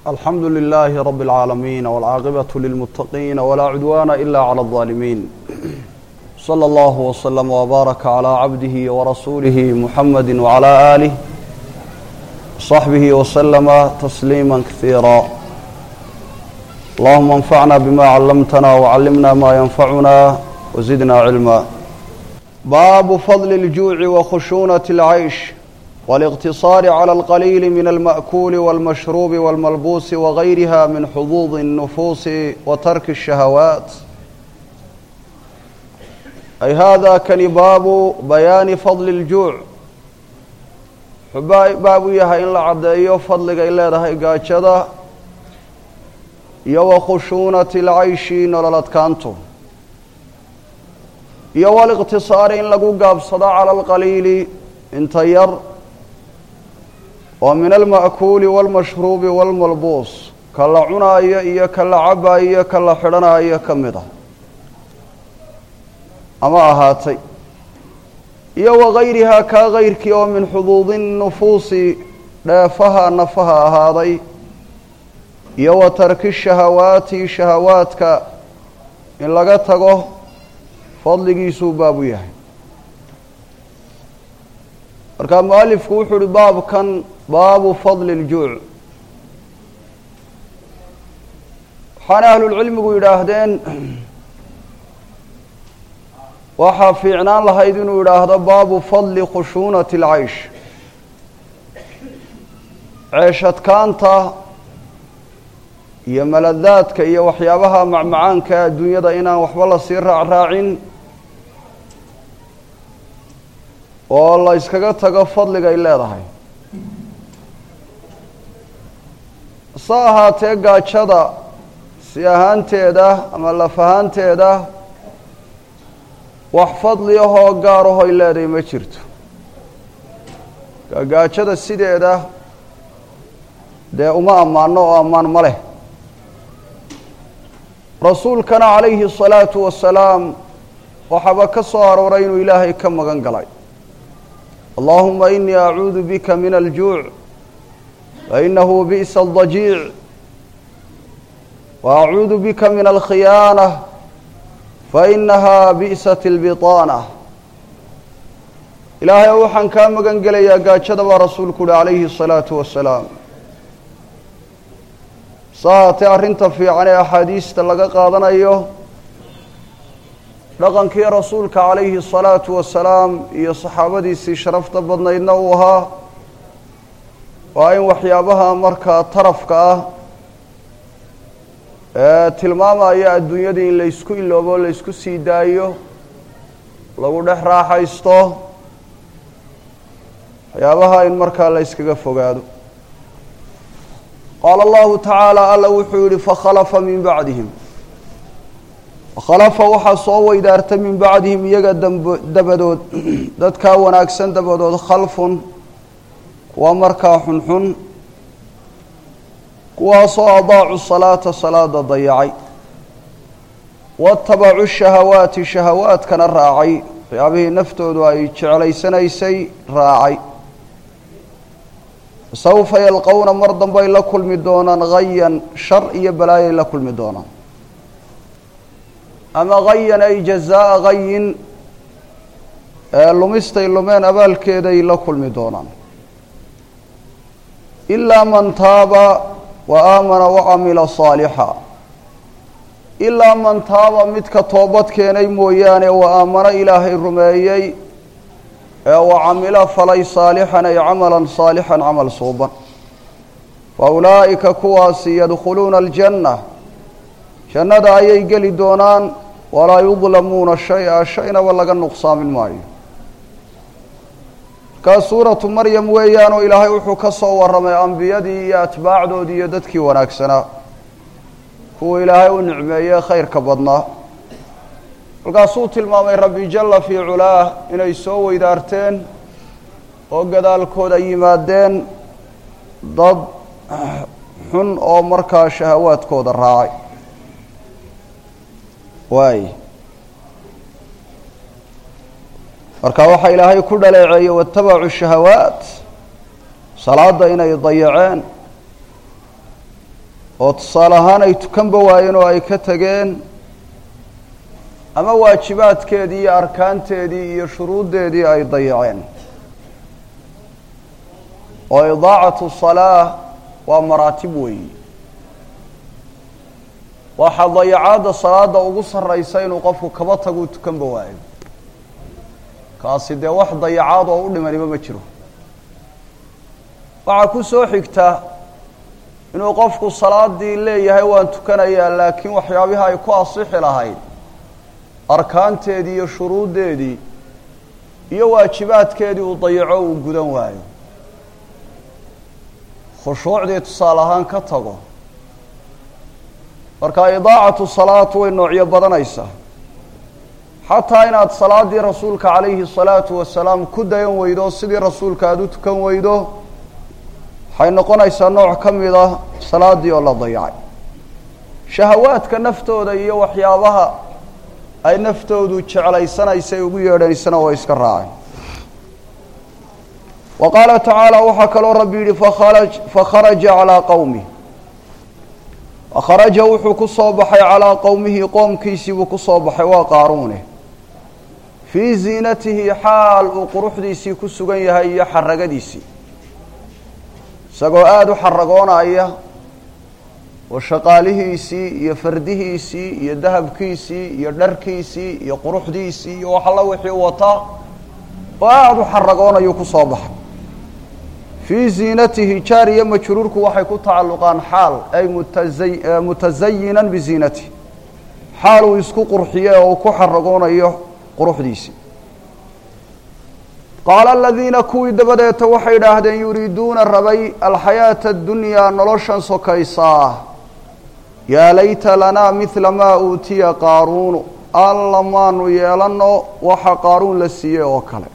alxamdu لlh rb العaalamiin wاlcaaqibaة lilmutaqiin wlaa cudwana ila clى الظaalimiin slى اllah وslm وbaaraka عlى cabdihi وrasuulihi muxamadi وعlى آlih وصaxbihi وslma تsliima kahiira allahuma اnfacna bma callamtna وcallimna ma ynfacuna wزidna cilma baabu fadli اljuuci wakhushuunaة اlcaysh والاقتصار على القليل من المأكول والمشروب والملبوس وغيرها من حظوظ النفوس وترك الشهوات أي هذا كان باب بيان فضل الجوع baabu yahay in la caddeeyo fadliga ay leedahay gaajada iyo wa khushuunati lcayshi nolol adkaantu iyo waliqtisaari in lagu gaabsado cala alqaliili inta yar oo min alma'kuuli waalmashruubi waalmalbuus ka la cunaayo iyo ka la cabaayo ka la xidhanaayo ka mid ah ama ahaatay iyo wagayrihaa kaa gayrkii oo min xuduudi nufuusi dheefaha nafaha ahaaday iyo wa tarki shahawaati shahawaadka in laga tago fadligiisuu baabu yahay markaa mualifku wuxuu uhi baabkan baabu fadli اljuuc waxaana ahlulcilmigu yidhaahdeen waxaa fiicnaan lahayd inuu yidhaahdo baabu fadli khushuunati اlcaysh ceeshadkaanta iyo maladaadka iyo waxyaabaha macmacaanka adduunyada inaan waxba lasii raacraacin oo la yskaga tago fadligay leedahay hase ahaatee gaajada si ahaanteeda ama laf ahaanteeda wax fadli ahoo gaar ahoy leedahay ma jirto gaajada sideeda dee uma ammaano oo ammaan ma leh rasuulkana calayhi الsalaatu wasalaam waxaaba ka soo arooray inuu ilaahay ka magan galay allahuma inii acuudu bika min aljuuc fainahu bi'sa aldajiic wa acuudu bika min alkhiyaanة fainaha bi'sat اlbiطaanة ilaahay o waxaan kaa magan gelayaa gaajada baa rasuulku uhi calayhi الsalaatu wasalaam sahaatee arrinta fiican ee axaadiista laga qaadanayo dhaqankii rasuulka calayhi الsalaatu wasalaam iyo saxaabadiisii sharafta badnaydna uu ahaa waa in waxyaabaha markaa tarafka ah ee tilmaamaya adduunyadii in laysku iloobo laysku sii daayo lagu dhex raaxaysto waxyaabaha in markaa la yskaga fogaado qaala allahu tacaala alla wuxuu yihi fakhalafa min bacdihim fakhalafa waxaa soo weydaarta min bacdihim iyaga damb dabadood dadkaa wanaagsan dabadood khalfun kuwa markaa xunxun kuwaasoo adaacu salaata salaada dayacay waatabacu shahawaati shahawaadkana raacay waxyaabihii naftoodu ay jeclaysanaysay raacay sawfa yalqowna mar dambay la kulmi doonaan hayan shar iyo balaayay la kulmi doonaan ama hayan ay jazaa'a hayin lumistay lumeen abaalkeeday la kulmi doonaan ilaa man taaba wa aamana wacamila saalixa ilaa man taaba midka toobad keenay mooyaane wa aamano ilaahay rumeeyey ee wa camilo falay saalixan ay camalan saalixan camal suuban fa ulaa'ika kuwaasi yadkhuluuna aljanna jannada ayay geli doonaan walaa yudlamuuna shay-a shaynaba laga nuqsaamin maayo markaa suuratu maryam weeyaan oo ilaahay wuxuu ka soo warramay ambiyadii iyo atbaacdoodii iyo dadkii wanaagsanaa kuwa ilaahay u nicmeeyey khayrka badnaa markaasuu tilmaamay rabbi jalla fii culaah inay soo weydaarteen oo gadaalkooda yimaadeen dad xun oo markaa shahawaadkooda raacay waay marka waxaa ilaahay ku dhaleeceeyey waatabacu shahawaat salaada inay dayaceen oo tusaale ahaan ay tukanba waayeen oo ay ka tegeen ama waajibaadkeedii iyo arkaanteedii iyo shuruuddeedii ay dayaceen oo idaacatu salaa waa maraatib weeyi waxaa dayacaadda salaada ugu sarraysa inuu qofku kaba taguu tukanba waayo kaasi dee wax dayacaad oo u dhimaniba ma jiro waxaa ku soo xigta inuu qofku salaadii leeyahay waan tukanayaa laakiin waxyaabihi ay ku asixi lahayd arkaanteedii iyo shuruuddeedii iyo waajibaadkeedii uu dayaco uu gudan waayo khushuucdii tusaale ahaan ka tago marka idaacatu salaat way noocyo badanaysaa xataa inaad salaadii rasuulka calayhi salaatu wasalaam ku dayan weydo sidii rasuulka aada u tukan weydo waxay noqonaysaa nooc ka mid ah salaadii oo la dayacay shahawaadka naftooda iyo waxyaabaha ay naftoodu jeclaysanaysa ay ugu yeedhaysana way iska raaceen wa qaala tacaala waxaa kaloo rabbi yidhi fakharaj fakharaja calaa qowmih fakharaja wuxuu ku soo baxay calaa qowmihi qoomkiisiibuu ku soo baxay waa qaaruune fii ziinatihi xaal uu quruxdiisii ku sugan yahay iyo xaragadiisii isagoo aada u xaragoonaya oo shaqaalihiisii iyo fardihiisii iyo dahabkiisii iyo dharkiisii iyo quruxdiisii iyo wax alla wixii wataa oo aada u xaragoonayuu ku soo baxay fii ziinatihi jaar iyo majruurku waxay ku tacalluqaan xaal ay mutaza mutazayinan biziinatihi xaal uu isku qurxiye oo uu ku xaragoonayo quruxdiisii qaala aladiina kuwii dabadeeta waxay idhaahdeen yuriiduuna rabay alxayaata addunyaa noloshan sokaysaa yaa layta lanaa midla maa uutiya qaaruunu alla maanu yeelanno waxa qaaruun la siiyey oo kale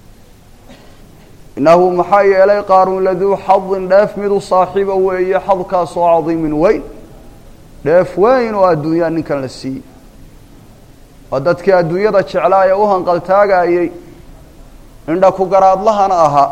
innahu maxaa yeelay qaaruun laduu xadin dheef midu saaxiiba weeye xadkaasoo cadiimin weyn dheef weyn oo adduunyaa ninkan la siiyey waa dadkii adduunyada jeclaa ee u hanqaltaagayey indha ku garaadlahana ahaa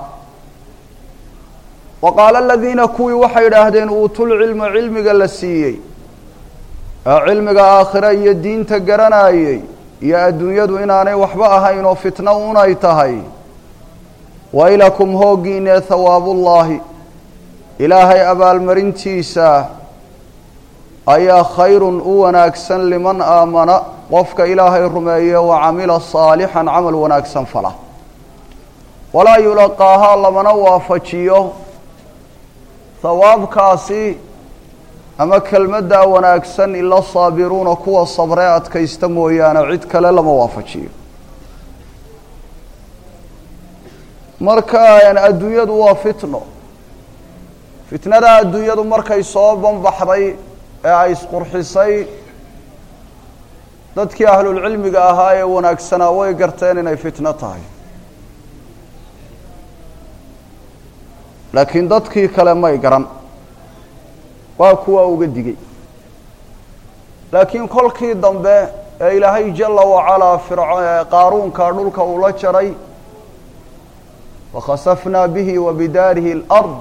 wa qaala aladiina kuwii waxay idhaahdeen uutulcilma cilmiga la siiyey ee cilmiga aakhira iyo diinta garanayey iyo adduunyadu inaanay waxba ahayn oo fitno unay tahay waylakum hooggiinee hawaabullaahi ilaahay abaalmarintiisa ayaa khayrun u wanaagsan liman aamana qofka ilaahay rumeeye wa camila saalixan camal wanaagsan fala walaa yulaqaahaa lamana waafajiyo hawaabkaasi ama kelmaddaa wanaagsan ila saabiruuna kuwa sabree adkaysta mooyaane cid kale lama waafajiyo marka adduunyadu waa fitno fitnada adduunyadu markay soo banbaxday ee ay isqurxisay dadkii ahlulcilmiga ahaa ee wanaagsanaa way garteen inay fitno tahay laakiin dadkii kale may garan waa kuwa uga digay laakiin kolkii dambe ee ilaahay jala wacalaa firc qaaruunka dhulka uu la jaray wakhasafnaa bihi wa bidaarihi alard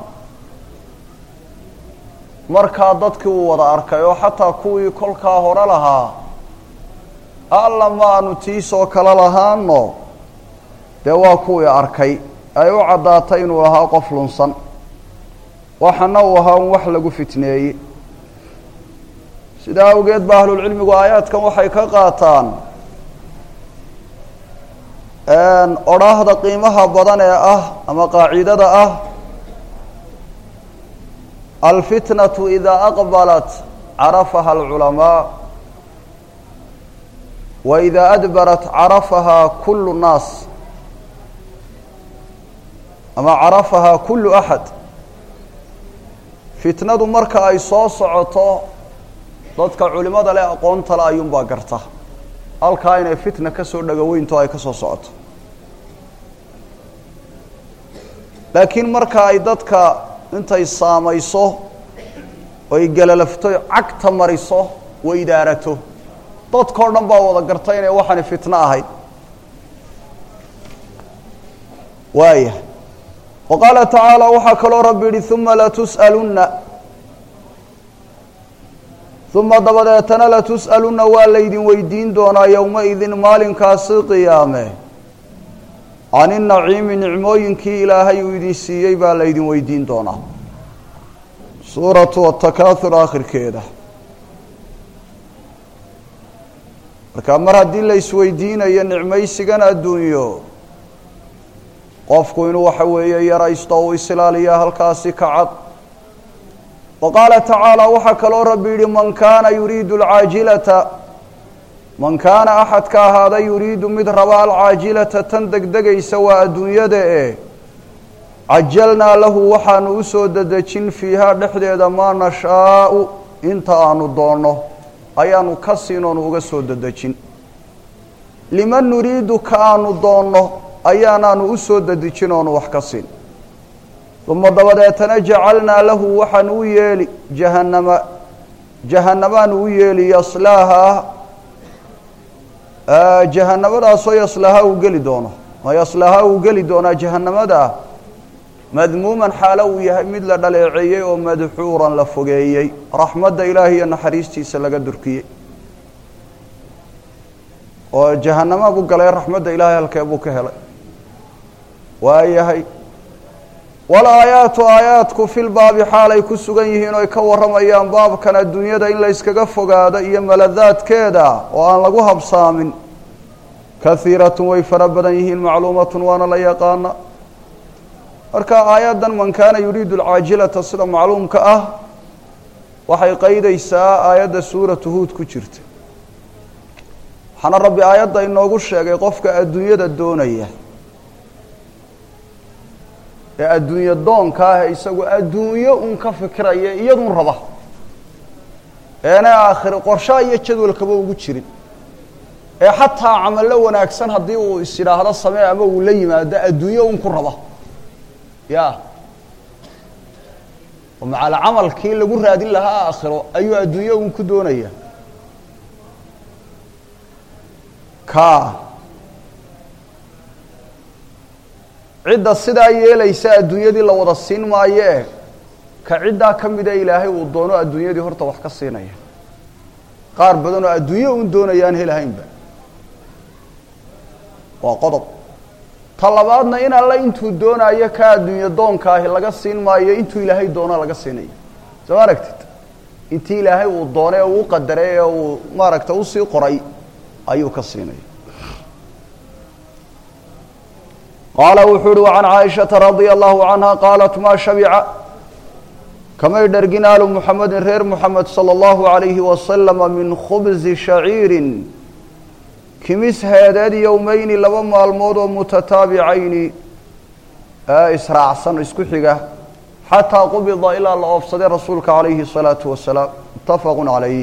markaa dadkii uu wada arkay oo xataa kuwii kolkaa hore lahaa alla ma aanu tiisoo kale lahaano dee waa kuwii arkay ay u caddaatay inuu ahaa qof lunsan waxana uu ahaa un wax lagu fitneeyey sidaa awgeed ba ahlulcilmigu aayaadkan waxay ka qaataan odhaahda qiimaha badan ee ah ama qaacidada ah alfitnatu idaa aqbalat carafaha alculamaa wa idaa adbarat carafahaa kulu nnaas ama carafahaa kullu axad fitnadu marka ay soo socoto dadka culimada leh aqoonta le ayuunbaa garta halkaa inay fitna ka soo dhagaweynto ay ka soo socoto laakiin marka ay dadka intay saamayso oy galalafto cagta mariso weydaarato dadkao dhan baa wada garta inay waxaani fitno ahayd waaya wa qaala tacaala waxaa kaloo rabbi yihi uma latus'alunna uma dabadeetana latus'aluna waa laydin weydiin doonaa yowma-idin maalinkaasi qiyaame can inaciimi nicmooyinkii ilaahay uu idin siiyey baa laydin weydiin doonaa suuratu atakaahur aakhirkeeda marka mar haddii la isweydiinayo nicmaysigan adduunyo qofku inuu waxa weeye yaraysto uu isilaaliya halkaasi ka cad wa qaala tacaala waxaa kaloo rabbi yidhi man kaana yuriidu alcaajilata man kaana axadka ahaada yuriidu mid raba alcaajilata tan degdegaysa waa adduunyada ee cajalnaa lahu waxaanu u soo dedejin fiihaa dhexdeeda maa nashaau inta aanu doonno ayaanu ka siin oonu uga soo dedejin liman nuriidu ka aanu doonno ayaanaanu u soo dedejin oonu wax ka siin uma dabadeetana jacalnaa lahu waxaanu u yeeli jahannama jahannamaanu u yeeli yaslaaha jahanamadaasoo yaslaha uu geli doono oo yaslaha uu geli doonaa jahanamada madmuuman xaalo uu yahay mid la dhaleeceeyey oo madxuuran la fogeeyey raxmadda ilaahi iyo naxariistiisa laga durkiyey oo jahanama buu galay raxmadda ilaahay halkee buu ka helay waayahay walaayaatu aayaadku filbaabi xaalay ku sugan yihiin oy ka warramayaan baabkan adduunyada in la yskaga fogaado iyo maladaadkeeda oo aan lagu habsaamin kahiiratun way fara badan yihiin macluumatun waana la yaqaana marka aayaddan man kaana yuriidu alcaajilata sida macluumka ah waxay qaydaysaa aayadda suuratu huud ku jirta waxaana rabbi aayadda inoogu sheegay qofka adduunyada doonaya ee adduunye doonka ah isagu adduunyo un ka fikiraya iyadun raba eena aakhire qorshaha iyo jadwalkaba ugu jirin ee xataa camallo wanaagsan haddii uu is yidhaahdo samee ama uu la yimaado adduunyo un ku raba ya oo macal camalkii lagu raadin lahaa aakhiro ayuu adduunyo un ku doonaya ka cidda sidaa yeelaysa adduunyadii la wada siin maayee ka ciddaa ka mida ilaahay uu doono adduunyadii horta wax ka siinaya qaar badan oo adduunyo un doonayaan helahaynba waa qodob ta labaadna in alle intuu doonayo ka adduunye doonkaahi laga siin maayo intuu ilaahay doono laga siinayo soo ma aragtid intii ilaahay uu doonay oo uu qadaray ee uu maaragta usii qoray ayuu ka siinaya qaala wuxuu uhi وcan caaishaةa radia allahu canha qaalat maa shabica kamay dhergin aalu muxamedin reer muxamed salى اllahu عalayhi wasalama min khubzi shaciiri kimis heedeed yowmeyni laba maalmood oo mutataabicayni ee israacsan isku xiga xataa qubida ilaa la oofsaday rasuulka calayhi الsalaaةu wasalaam mutafaqu calayh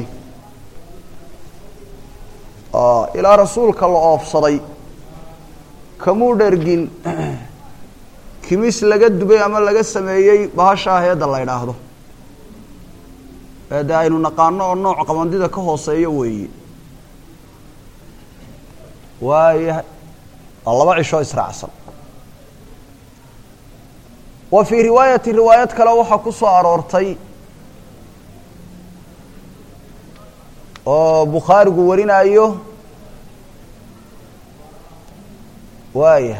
ilaa rasuulka la oofsaday kamuu dhergin kimis laga dubay ama laga sameeyey bahashaa heedda la idhaahdo ee dee aynu naqaano oo nooc qabandida ka hooseeyo weeye waayahay waa laba cishoo israacsan wa fii riwaayati riwaayad kale waxaa ku soo aroortay oo bukhaarigu warinaayo waayahay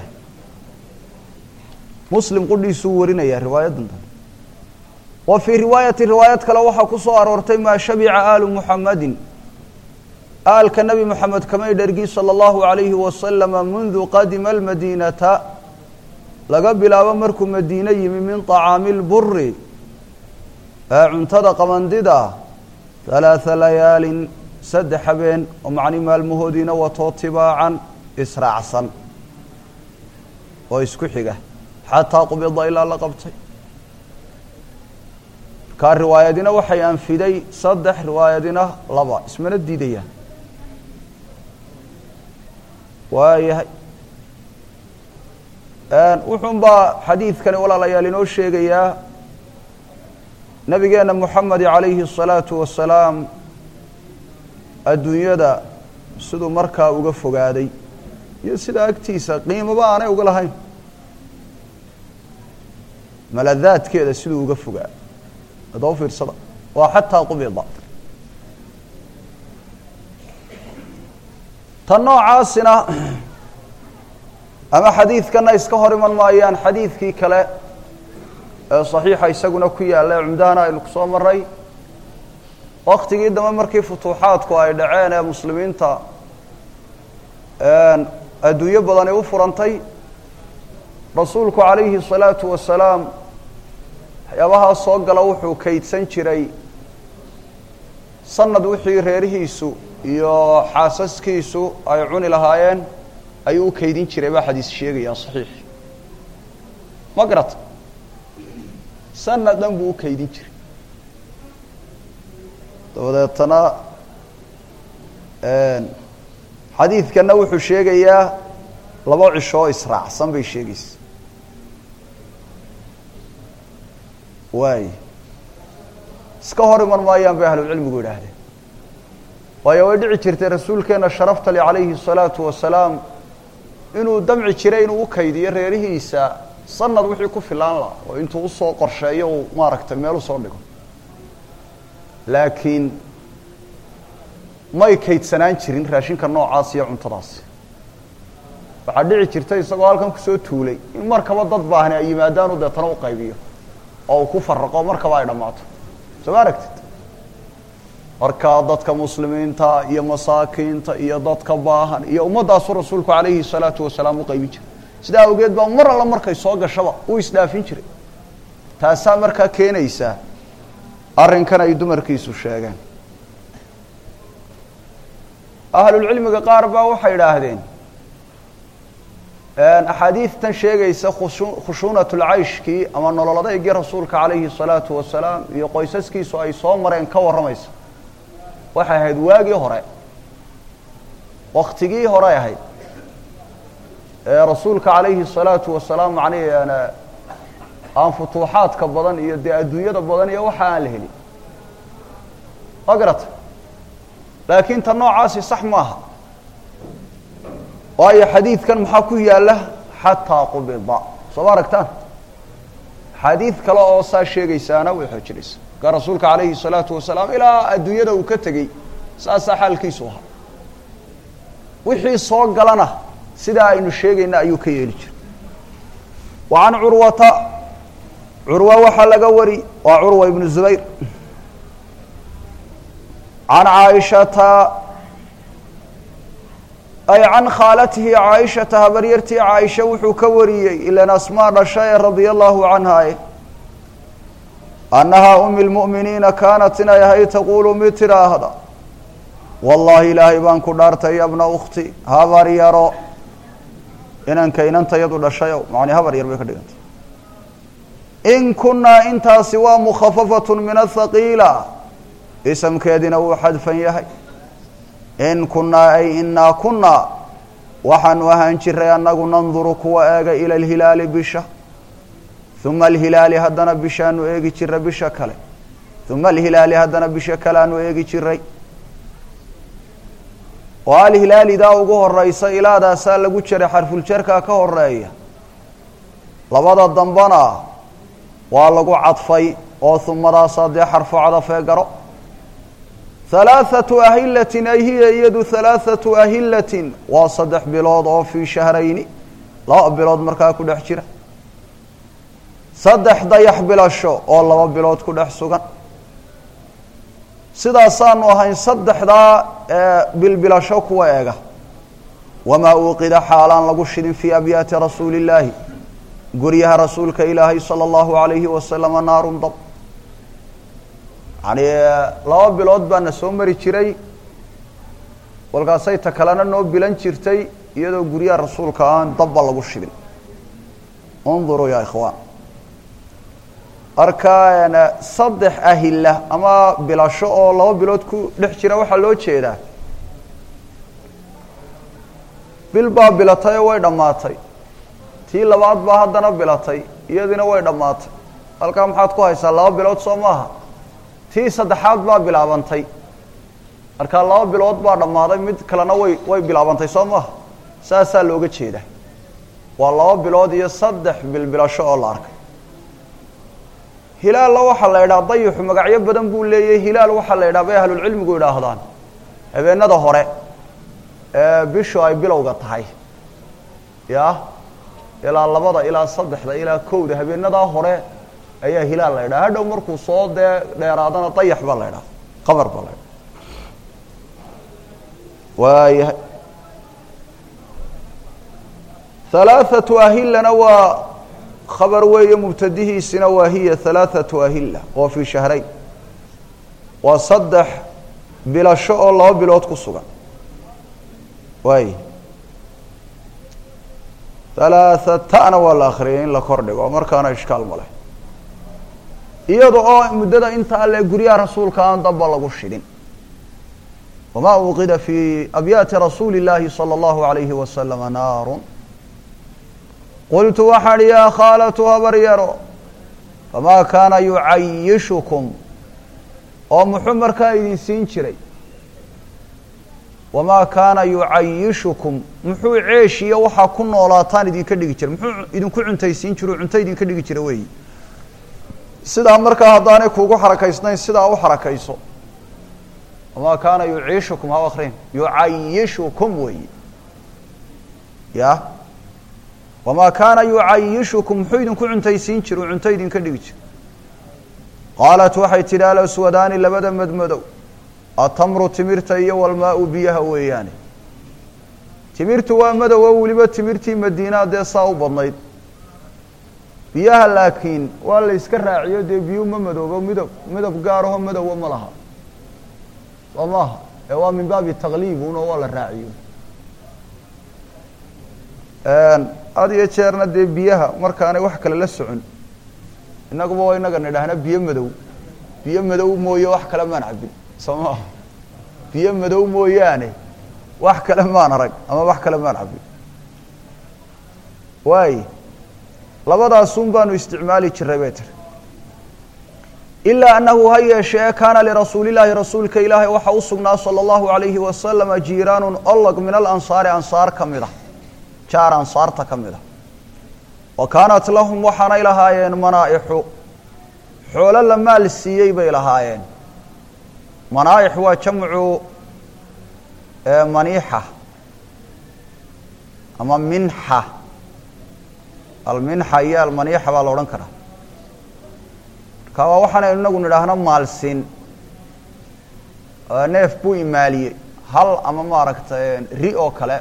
muslim qudhiisuu warinayaa riwaayaddan dambe wa fii riwaayati riwaayad kale waxaa ku soo aroortay maa shabica aalu muxamedin aalka nebi moxamed kamay dhergin salى اllahu عalayhi wasalama mundu qadima almadiinata laga bilaabo markuu madiine yimi min طacaami اlburi ee cuntada qabandida ثalaaثa layaalin saddex habeen oo macni maalmahoodiina watoo tibaacan israacsan oo isku xiga xataa qubida ilaa la qabtay markaa riwaayadina waxay anfiday saddex riwaayadina laba ismana diidayaan waayahay wuxuun baa xadiidkani walaalayaal inoo sheegayaa nabigeena moxamed calayhi الsalaatu wasalaam adduunyada siduu markaa uga fogaaday iyo sida agtiisa qiimaba aanay uga lahayn maladaadkeeda siduu uga fogaa adoo fiirsada waa xataa qubida tan noocaasina ama xadiidkana iska hor iman maayaan xadiidkii kale ee saxiixa isaguna ku yaalla ee cumdahana aynu ku soo maray waktigii dambe markii futuuxaadku ay dhaceen ee muslimiinta adduunyo badani u furantay rasuulku calayhi الsalaatu wasalaam waxyaabahaa soo gala wuxuu kaydsan jiray sanad wixii reerihiisu iyo xaasaskiisu ay cuni lahaayeen ayuu u kaydin jiray baa xadiis sheegaya saxiix ma garata sanad dhan buu u kaydin jiray dabadeetana xadiidkana wuxuu sheegayaa laba cisho oo israacsan bay sheegaysa waay iska hor iman maayaan bay ahlucilmigu yidhaahdeen waayo way dhici jirtay rasuulkeena sharafta le calayhi الsalaatu wasalaam inuu damci jiray inuu u kaydiyo reerihiisa sanad wixii ku filaan laha oo intuu usoo qorsheeyo uu maaragtay meel usoo dhigo laakiin may kaydsanaan jirin raashinka noocaas iyo cuntadaasi waxaa dhici jirta isagoo halkan kusoo tuulay in markaba dad baahni ay yimaadaanu deetana u qaybiyo oo uu ku faraqo markaba ay dhammaato soo ma aragtid marka dadka muslimiinta iyo masaakiinta iyo dadka baahan iyo ummaddaasuu rasuulku calayhi salaatu wasalaam u qaybin jiray sidaa awgeed baa mar alla markay soo gashaba uu isdhaafin jiray taasaa markaa keenaysa arrinkan ay dumarkiisu sheegeen ahlulcilmiga qaar baa waxay idhaahdeen axaadiidtan sheegaysa khushuunat lcayshkii ama nolol adeygii rasuulka calayhi الsalaatu wasalaam iyo qoysaskiisu ay soo mareen ka warramaysa waxay ahayd waagii hore waktigii horey ahayd ee rasuulka calayhi الsalaatu wasalaam macnihi aan futuuxaadka badan iyo dee adduunyada badan iyo waxa aan la helin ma garata laakiin ta noocaasi sax maaha waayo xadiidkan maxaa ku yaalla xataa qubida soo ma aragtaan xadiid kale oo saa sheegaysaana way xoojinaysa markaa rasuulka calayhi الsalaatu wasalaam ilaa adduunyada uu ka tegey saasaa xaalkiisu ahaa wixii soo galana sidaa aynu sheegayna ayuu ka yeeli jiray wa can curwata curwa waxaa laga wari waa curwa ibnu zubayr can caaishata ay can khaalatihi caaishata habaryartii caaisha wuxuu ka wariyey ilan asmaa dhashae radia allahu canha annahaa umi lmu'miniina kaanat inay ahayd taquulu mid tidhaahda wallaahi ilaahay baan ku dhaartay yabna ukhti habar yaro inanka inantayadu dhashayo macni habar yar bay ka dhigantay in kunnaa intaasi waa mukhafafatu min athaqiila isamkeedina wuu xadfan yahay in kunnaa ay inaa kunnaa waxaanu ahaan jiray annagu nanduru kuwa eega ila alhilaali bisha uma alhilaali haddana bishaanu eegi jiray bisha kale uma alhilaali haddana bisha kale aanu eegi jiray oo alhilaalidaa ugu horeysa ilaadaasaa lagu jiray xarfuljarkaa ka horeeya labada dambana waa lagu cadfay oo humadaasaa dee xarfu cadafee garo halaathatu ahilatin ay hiya iyadu halaathatu ahilatin waa saddex bilood oo fii shahrayni laba bilood markaa ku dhex jira saddex dayax bilasho oo laba bilood ku dhex sugan sidaasaanu ahayn saddexdaa bilbilasho kuwa eega wamaa uuqida xaalaan lagu shidin fii abyaati rasuuli illaahi guryaha rasuulka ilaahay sala allahu alayhi wasalama naarun dab yani laba bilood baana soo mari jiray walkaasay ta kalena noo bilan jirtay iyadoo guryaha rasuulka aan dabba lagu shidin unduruu ya ikhwaan marka saddex ahila ama bilasho oo laba bilood ku dhex jira waxaa loo jeedaa bil baa bilatay oo way dhammaatay tii labaad baa haddana bilatay iyadiina way dhammaatay halkaa maxaad ku haysaa laba bilood soo maaha tii saddexaad baa bilaabantay markaa laba bilood baa dhammaaday mid kalena way way bilaabantay soo maaha saasaa looga jeedaa waa laba bilood iyo saddex bilbilasho oo la arkay hilaalla waxaa la idhaha dayixu magacyo badan buu leeyahay hilaal waxaa la idhaha bay ahlulcilmigu idhaahdaan habeenada hore bishu ay bilowga tahay ya ilaa labada ilaa saddexda ilaa kowda habeenadaa hore ayaa hilaal la ydhaha hadhow markuu soo dee dheeraadana dayax baa la ydhaha qamar baa la ydhaha waayahay halaathatu ahilana waa khabar weeye mubtadihiisina waa hiya halaathatu ahila oo fii shahrayn waa saddex bilasho oo laba bilood ku sugan waay halaahatana waa la akriyay in la kor dhigo markaana ishkaal ma leh iyada oo muddada inta alle guryaha rasuulka aan damba lagu shidhin wama uqida fi abyaati rasuuli اllahi salى اllahu alayhi wasalama naaru qultu waxaan hi yaa khaalatu habar yaro famaa kaana yucayishukum oo muxuu markaa idin siin jiray wamaa kaana yucayishukum muxuu ceeshiyo waxaa ku noolaataan idinka dhigi jiray muxuu idinku cuntaysiin jiro cunto idinka dhigi jira weeyi sidaa markaa haddaanay kuugu xarakaysnayn sidaa u xarakayso wamaa kaana yuciishukum ha akrin yucayishukum weeyi ya wamaa kaana yucayishukum muxuu idinku cuntaysiin jira u cunto idinka dhigi jira qaalat waxay tidhi alaswadaani labada madmadow atamru timirta iyo walmaa-u biyaha weeyaane timirtu waa madowo weliba timirtii madiinaa dee saa u badnayd biyaha laakiin waa la yska raaciyo dee biyuu ma madoobo midab midab gaaraho madowa ma laha soo maaha ee waa min baabi takliibun oo waa la raaciyo had iyo jeerna dee biyaha markaanay wax kale la socon innaguba waa inaga nidhaahna biyo madow biyo madow mooye wax kale maan cabin soo maaha biyo madow mooyaane wax kale maan arag ama wax kale maan cabin waay labadaasun baanu isticmaali jiray bay tiri ilaa annahu ha yeeshee kaana lirasuuli llaahi rasuulka ilaahay waxaa u sugnaa sala allahu alayhi wasalama jiiraanun olog min alansaari ansaar ka mid a jaar ansaarta ka mid a wa kaanat lahum waxaanay lahaayeen manaaixu xoolo la maal siiyey bay lahaayeen manaaix waa jamcu maniixa ama minxa alminxa iyo almaniixa baa la odhan karaa marka waa waxaanaynu inagu nidhaahno maalsin neef buu imaaliyey hal ama maaragtay ri oo kale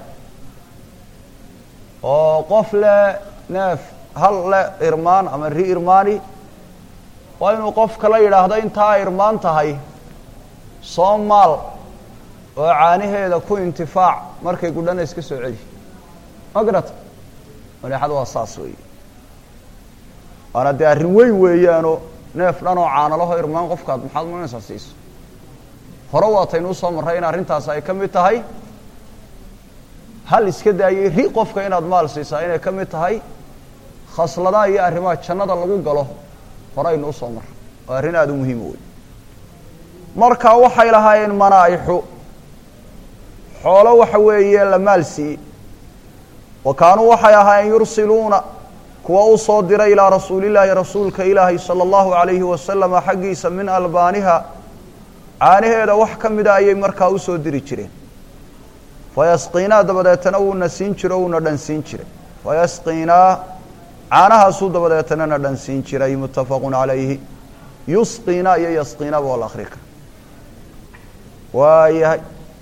oo qof le neef hal le irmaan ama ri irmaani waa inuu qof kala yidhaahdo intaa irmaan tahay soo maal oo caanaheeda ku intifaac markay gudhana iska soo celi ma garata maneexada waa saas weeye waana dee arrin weyn weeyaanoo neef dhan oo caanalaho irmaan qofkaad maxaad marinaysaa siiso hore waataynu usoo marray in arrintaas ay ka mid tahay hal iska daayay ri qofka inaad maal siisaa inay ka mid tahay khasladaha iyo arrimaha jannada lagu galo horeynu usoo marray waa arrin aada u muhiima wey marka waxay lahaayeen manaaixu xoolo waxa weeye la maal siiyey wa kaanuu waxay ahaayeen yursiluuna kuwa u soo diray ilaa rasuulillaahi rasuulka ilaahay sala allahu alayhi wasalama xaggiisa min albaaniha caanaheeda wax ka mida ayay markaa usoo diri jireen fayasqiinaa dabadeetana wuuna siin jiro uuna dhansiin jiray fayasqiinaa caanahaasuu dabadeetana na dhansiin jiray muttafaqun calayhi yusqiinaa iyo yasqiinaba waa la akri kara waayahay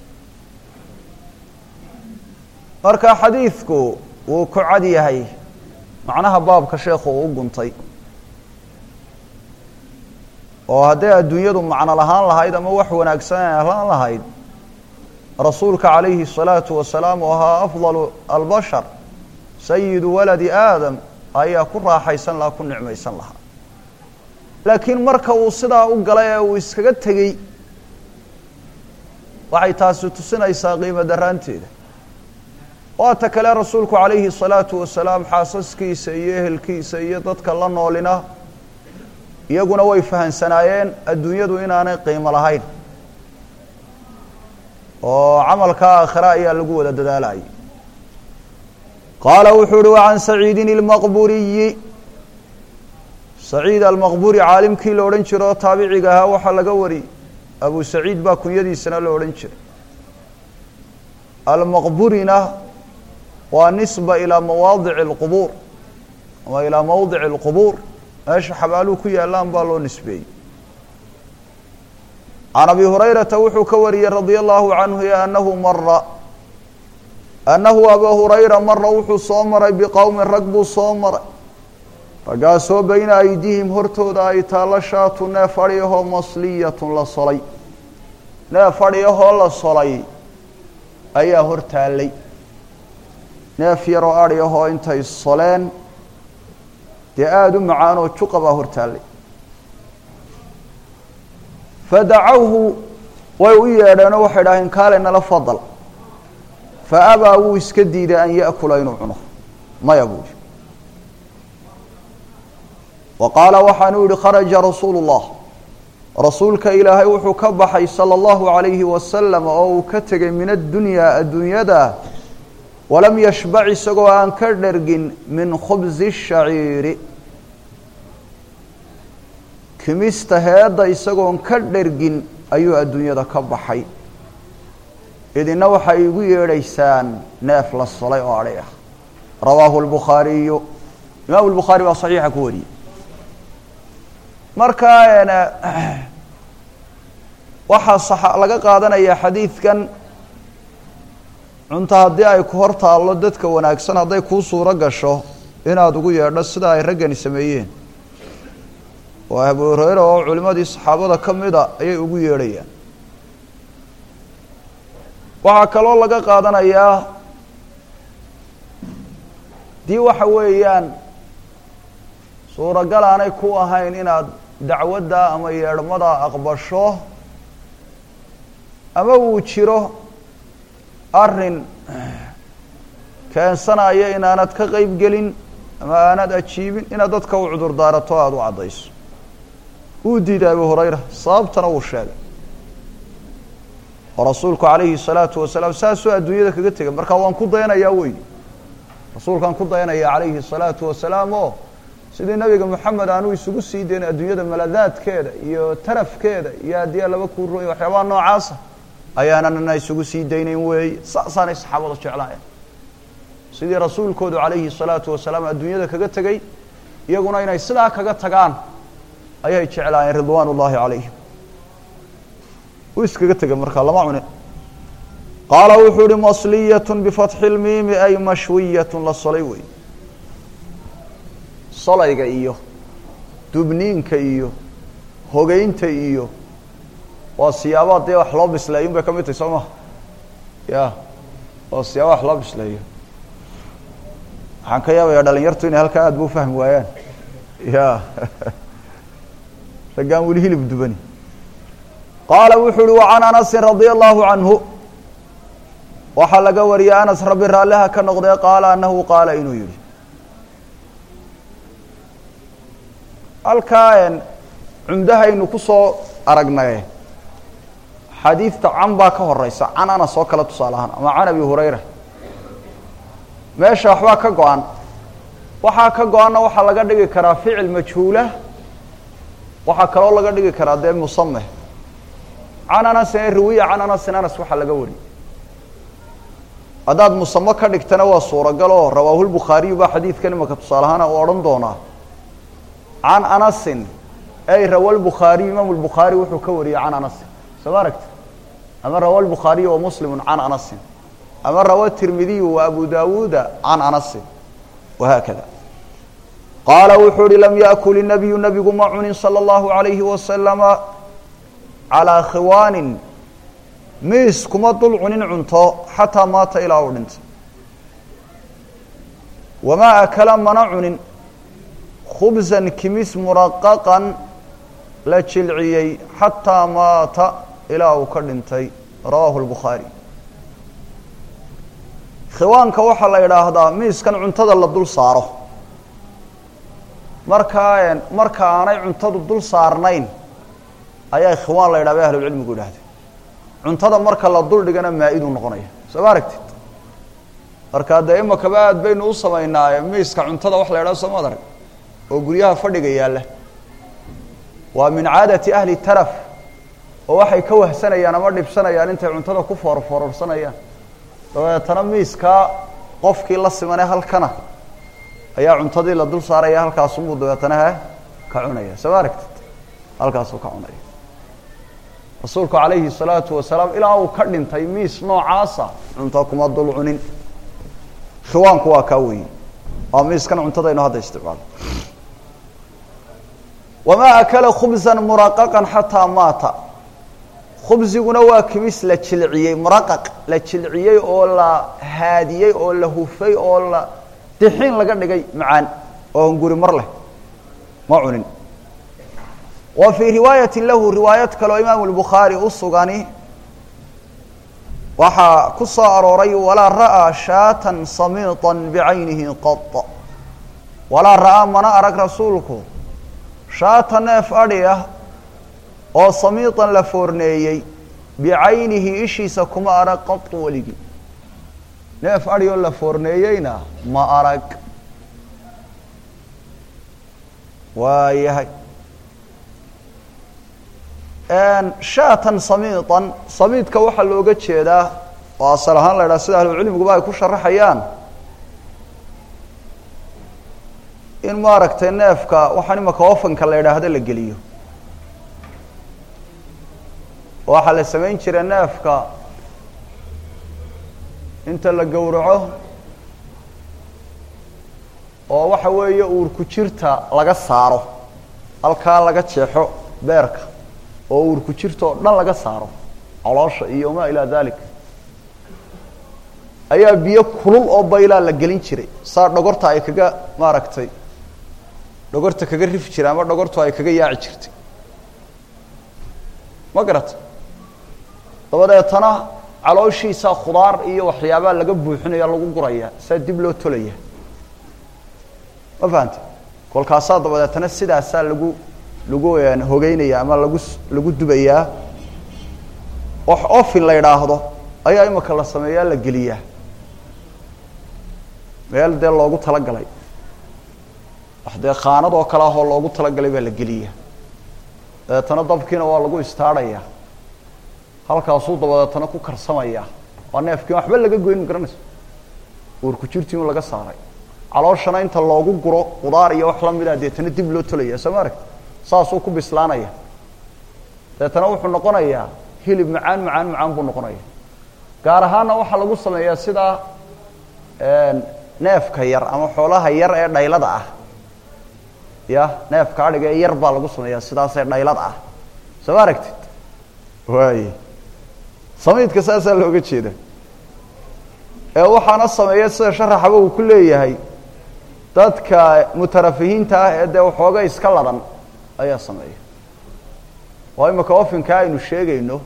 marka xadiidku wuu ku cad yahay macnaha baabka sheekhu uu u guntay oo hadday adduunyadu macno lahaan lahayd ama wax wanaagsan ay ahaan lahayd rasuulka calayhi الsalaatu wasalaam oo ahaa afdalu albashar sayidu waladi aadam ayaa ku raaxaysan lahaa ku nicmaysan lahaa laakiin marka uu sidaa u galay ee uu iskaga tegey waxay taasi tusinaysaa qiimo daraanteeda waata kale rasuulku calayhi الsalaatu wasalaam xaasaskiisa iyo ehelkiisa iyo dadka la noolina iyaguna way fahansanaayeen adduunyadu inaanay qiimo lahayn oo camalka aakhira ayaa lagu wada dadaalayay qaala wuxuu uhi wacan saciidin ilmaqburiyi saciid almaqburi caalimkii la odhan jiro oo taabiciga ahaa waxaa laga wariyey abu saciid baa kunyadiisana la odhan jiray almaqburina waa nisba ilaa mawaadici اlqubuur ama ilaa mawdici اlqubuur meesha xabaaluhu ku yaalaan baa loo nisbeeyey can abi hurayrata wuxuu ka wariyey radia allahu canhu anahu mara annahu aba hurayra mara wuxuu soo maray biqowmin rag buu soo maray raggaasoo bayna aydihim hortooda ay taallo shaatu neef adhiyahoo masliyatun la solay neef adhiyahoo la solay ayaa hor taallay neef yaroo adhiyahoo intay soleen dee aada u macaanoo juqa baa hor taallay fadacawhu way u yeedheenoo waxay dhaaheen kaale nala fadal fa abaa wuu iska diiday an yaأkula inuu cuno maya buu yihi wa qaala waxaanuu yihi kharaja rasuulu الlah rasuulka ilaahay wuxuu ka baxay salى اllahu عalayhi wasalam oo uu ka tegay min addunyaa adduunyada walam yashbac isagoo aan ka dhergin min khubsi الshaciiri kimista heedda isagoon ka dhergin ayuu adduunyada ka baxay idina waxay igu yeedhaysaan neef la solay oo adhay ah rawaahu اlbukhaariyu imaamu lbukhaari baa saxiixa ku wariyey markaa waxaa laga qaadanayaa xadiidkan cunto haddii ay ku hor taallo dadka wanaagsan hadday kuu suuro gasho inaad ugu yeedho sida ay raggani sameeyeen oo abu hureyra oo culimadii saxaabada ka mida ayay ugu yeedhayaan waxaa kaloo laga qaadanayaa dii waxa weeyaan suuragal aanay ku ahayn inaad dacwadda ama yeedhmada aqbasho ama uu jiro arrin keensanaya inaanad ka qeyb gelin ama aanad ajiibin inaad dadka u cudur daarato aada u caddayso wuu diiday abu hurayra sababtana wuu sheegay oo rasuulku calayhi salaatu wasalaam saasuu adduunyada kaga tegay marka waan ku dayanayaa wey rasuulkaan ku dayanaya calayhi salaatu wasalaam oo sidii nabiga moxamed aanu isugu sii dayn adduunyada maladaadkeeda iyo tarafkeeda iyo haddii laba kuurooy waxyaabaha noocaasa ayaananana isugu sii daynayn weeye saasaanay saxaabadu jeclaayeen sidii rasuulkoodu calayhi salaatu wasalaam adduunyada kaga tegey iyaguna inay sidaa kaga tagaan ayay jeclaayeen ridwaan ullaahi calayhim uu iskaga tegay markaa lama cunin qaala wuxuu uhi masliyatun bifatxi lmiimi ay mashwiyatun la solay wey solayga iyo dubniinka iyo hogeynta iyo waa siyaabaha dee wax loo bisleeyo un bay ka mid tahay soo maha ya waa siyaaba wax loo bisleeyo waxaan ka yaabaya dhalinyartu inay halkaa aad ba ufahmi waayaan ya raggaan weli hilib dubani qaala wuxuu uhi wacan anasin radia allahu canhu waxaa laga wariyay anas rabbi raalliha ka noqdee qaala anahu qaala inuu yihi halkaa cumdahaynu ku soo aragnaye xadiidta can baa ka horeysa can anas oo kale tusaale ahaan ama can abi hurayra meesha waxbaa ka go-an waxaa ka go-anna waxaa laga dhigi karaa ficil majhuula waxaa kaloo laga dhigi karaa dee musame can anasin ee riwiya can anasin anas waxaa laga wariyey haddaad musamo ka dhigtana waa suuragal oo rawaahulbukhaariyu baa xadiidkan imaka tusaale ahaana u odhan doonaa can anasin ay rawa lbukhaariyu imaamu lbukhaari wuxuu ka wariyey can anasin soo ma aragti ama rawa lbukhaariyu wa muslimu can anasin ama rawa tirmidiyu wa abu dawuuda can anasin wahaakada qaala wuxuu uhi lam yaakul inabiyu nabigu ma cunin salى اllahu alayhi wasalama calىa khiwaanin miis kuma dul cunin cunto xataa maata ilaa uu dhintay wamaa akala mana cunin khubsan kimis muraqaqan la jilciyey xataa maata ilaa uu ka dhintay rawaahu lbukhaari khiwaanka waxaa la idhaahdaa miiskan cuntada la dul saaro markaa marka aanay cuntadu dul saarnayn ayaa khiwaan la yidhah bay ahlulcilmigu idhahdeen cuntada marka la dul dhigana maa-iduu noqonaya soo ma aragtid markaa dee imakaba aad baynu u samaynaaye miiska cuntada wax la yidhaho soo maad arag oo guryaha fadhiga yaalla waa min caadati ahli taraf oo waxay ka wahsanayaan ama dhibsanayaan intay cuntada ku foorfoororsanayaan dabeetana miiskaa qofkii la simane halkana ayaa cuntadii la dul saaraya halkaasunbuu dabeetana he ka cunaya soo ma aragtid halkaasuu ka cunaya rasuulku calayhi الsalaatu wasalaam ilaa uu ka dhintay miis noocaasa cunto kuma dul cunin khiwaanku waa kaa weyi waa miiskan cuntadaynu hadda isticmaalo wamaa akala khubsa muraqaqa xataa maata khubsiguna waa kimis la jilciyey muraqaq la jilciyey oo la haadiyey oo la hufay oo la dixin laga dhigay macaan oo hunguri mar leh ma cunin wa fii riwaayati lahu riwaayad kaleo imaamu lbukhaari u sugani waxaa ku soo arooray walaa ra'aa shaatan samiiطa bicaynihi qad walaa ra'aa mana arag rasuulku shaata neef adhi ah oo samiiطan la foorneeyey bicaynihi ishiisa kuma arag qadu weligii neef adhi oo la foorneeyeyna ma arag waayahay shaatan samiiطan samiidka waxaa looga jeedaa oo asal ahaan la idhaha sida ahlucilmiguba ay ku sharaxayaan in maaragtay neefka waxaan imaka ofanka la idhaahdo la geliyo waxaa la samayn jiray neefka inta la gowraco oo waxa weeye uurku jirta laga saaro halkaa laga jeexo beerka oo uurku jirta oo dhan laga saaro caloosha iyo ma ilaa dalik ayaa biyo kulul oo baylaa la gelin jiray saa dhogorta ay kaga maaragtay dhogorta kaga rifi jiray ama dhogortu ay kaga yaaci jirtay ma garata dabadeetana calooshiisa khudaar iyo waxyaabaa laga buuxinaya lagu guraya saa dib loo tolaya ma fahante kolkaasaa dabadeetana sidaasaa lagu lagu hogeynaya ama lagu lagu dubayaa wax ofin la idhaahdo ayaa imika la sameeyaa la geliyaa meel dee loogu talagalay wax dee khaanad oo kale ahoo loogu talagalay baa la geliya dabeetana dabkiina waa lagu istaarhaya halkaasuu dabadeetana ku karsamaya waa neefkii waxba laga goyn ma garanayso uurku jirtiinu laga saaray calooshana inta loogu guro qudaar iyo wax lamida deetana dib loo tolaya soo ma arag saasuu ku bislaanaya dabeetana wuxuu noqonayaa hilib macaan macaan macaan buu noqonaya gaar ahaana waxaa lagu sameeyaa sidaa neefka yar ama xoolaha yar ee dhaylada ah ya neefka adhiga ee yar baa lagu sameeyaa sidaasee dhaylada ah soo ma aragtid waay samiidka saasaa looga jeeda ee waxaana sameeya sida sharaxaba uu ku leeyahay dadka mutarafihiinta ah ee dee waxooga iska ladan ayaa sameeya waa imika ofinka aynu sheegayno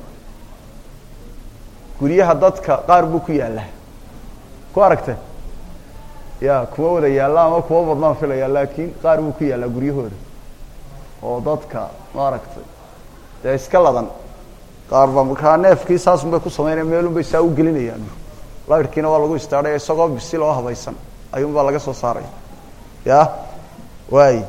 guryaha dadka qaar buu ku yaallaa ku aragte ya kuma wada yaalla ama kuma badnaan filaya laakiin qaar buu ku yaallaa guryahooda oo dadka maaragtay dee iska ladan qaar ba markaa neefkii saasun bay ku samaynaya meelun bay saa u gelinayaan lairkiina waa lagu istaadhay isagoo bisil oo habaysan ayuun baa laga soo saaraya ya waay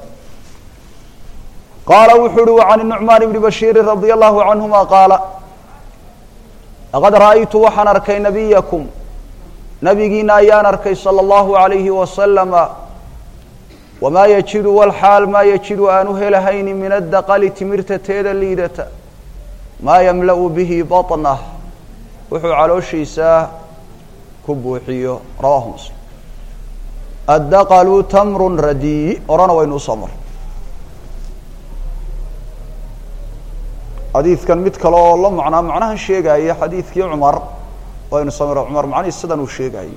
qaala wuxuu uhi وعan النuعmaan بni bashiiri radي الlahu canهuma qaala laqad ra'aytu waxaan arkay nabiyakum nabigiina ayaan arkay salى الlahu عalayhi wasalama wamaa yajidu walxaal maa yajidu aanu helahayni min adaqali timirta teeda liidata maa yamla'u bihi baطnah wuxuu calooshiisa ku buuxiyo rawahu muslim addaqalu tamru radiy orana waynu usoo mar xadiidkan mid kale oo la macnaa macnahan sheegaya xadiidkii cumar waynu soo mara cumar macnihii sidan uu sheegayay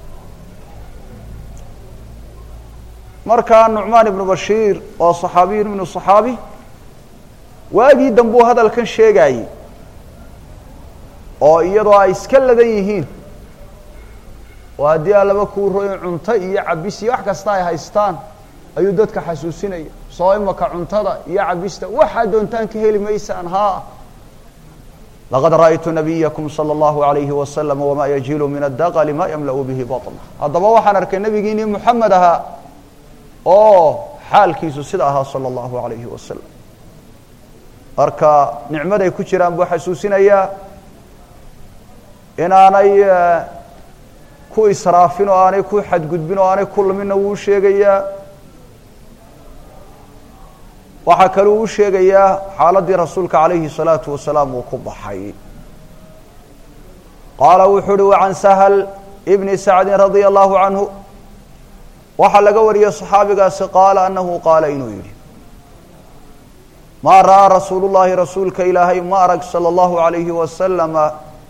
markaa nucmaan ibnu bashiir oo صaxaabiyun ibnu صaxaabi waagii dambuu hadalkan sheegayey oo iyadoo ay iska ladan yihiin oo haddii alaba kuu royin cunto iyo cabis iyo wax kasta ay haystaan ayuu dadka xasuusinaya soo imaka cuntada iyo cabista waxaa doontaan ka heli maysaan haa laqad ra'aytu nabiyakum salى اllahu عalayhi wasalam wama yajilu min adaqli ma yamla'u bihi baطna haddaba waxaan arkay nabigiinii muxamed ahaa oo xaalkiisu sida ahaa salى اllahu عalayhi wasalam marka nicmaday ku jiraan buu xasuusinayaa inaanay ku israafin oo aanay ku xadgudbin oo aanay ku luminna wuu u sheegayaa waxaa kaluu u sheegayaa xaaladdii rasuulka calayhi الsalaatu wasalaam uu ku baxay qaala wuxuu uhi wacan sahl bni sacdi radia allahu canhu waxaa laga wariyey صaxaabigaasi qaala anahu qaala inuu yidhi maa ra'aa rasuulu llahi rasuulka ilaahay ma arag salى اllahu عalayhi wasalama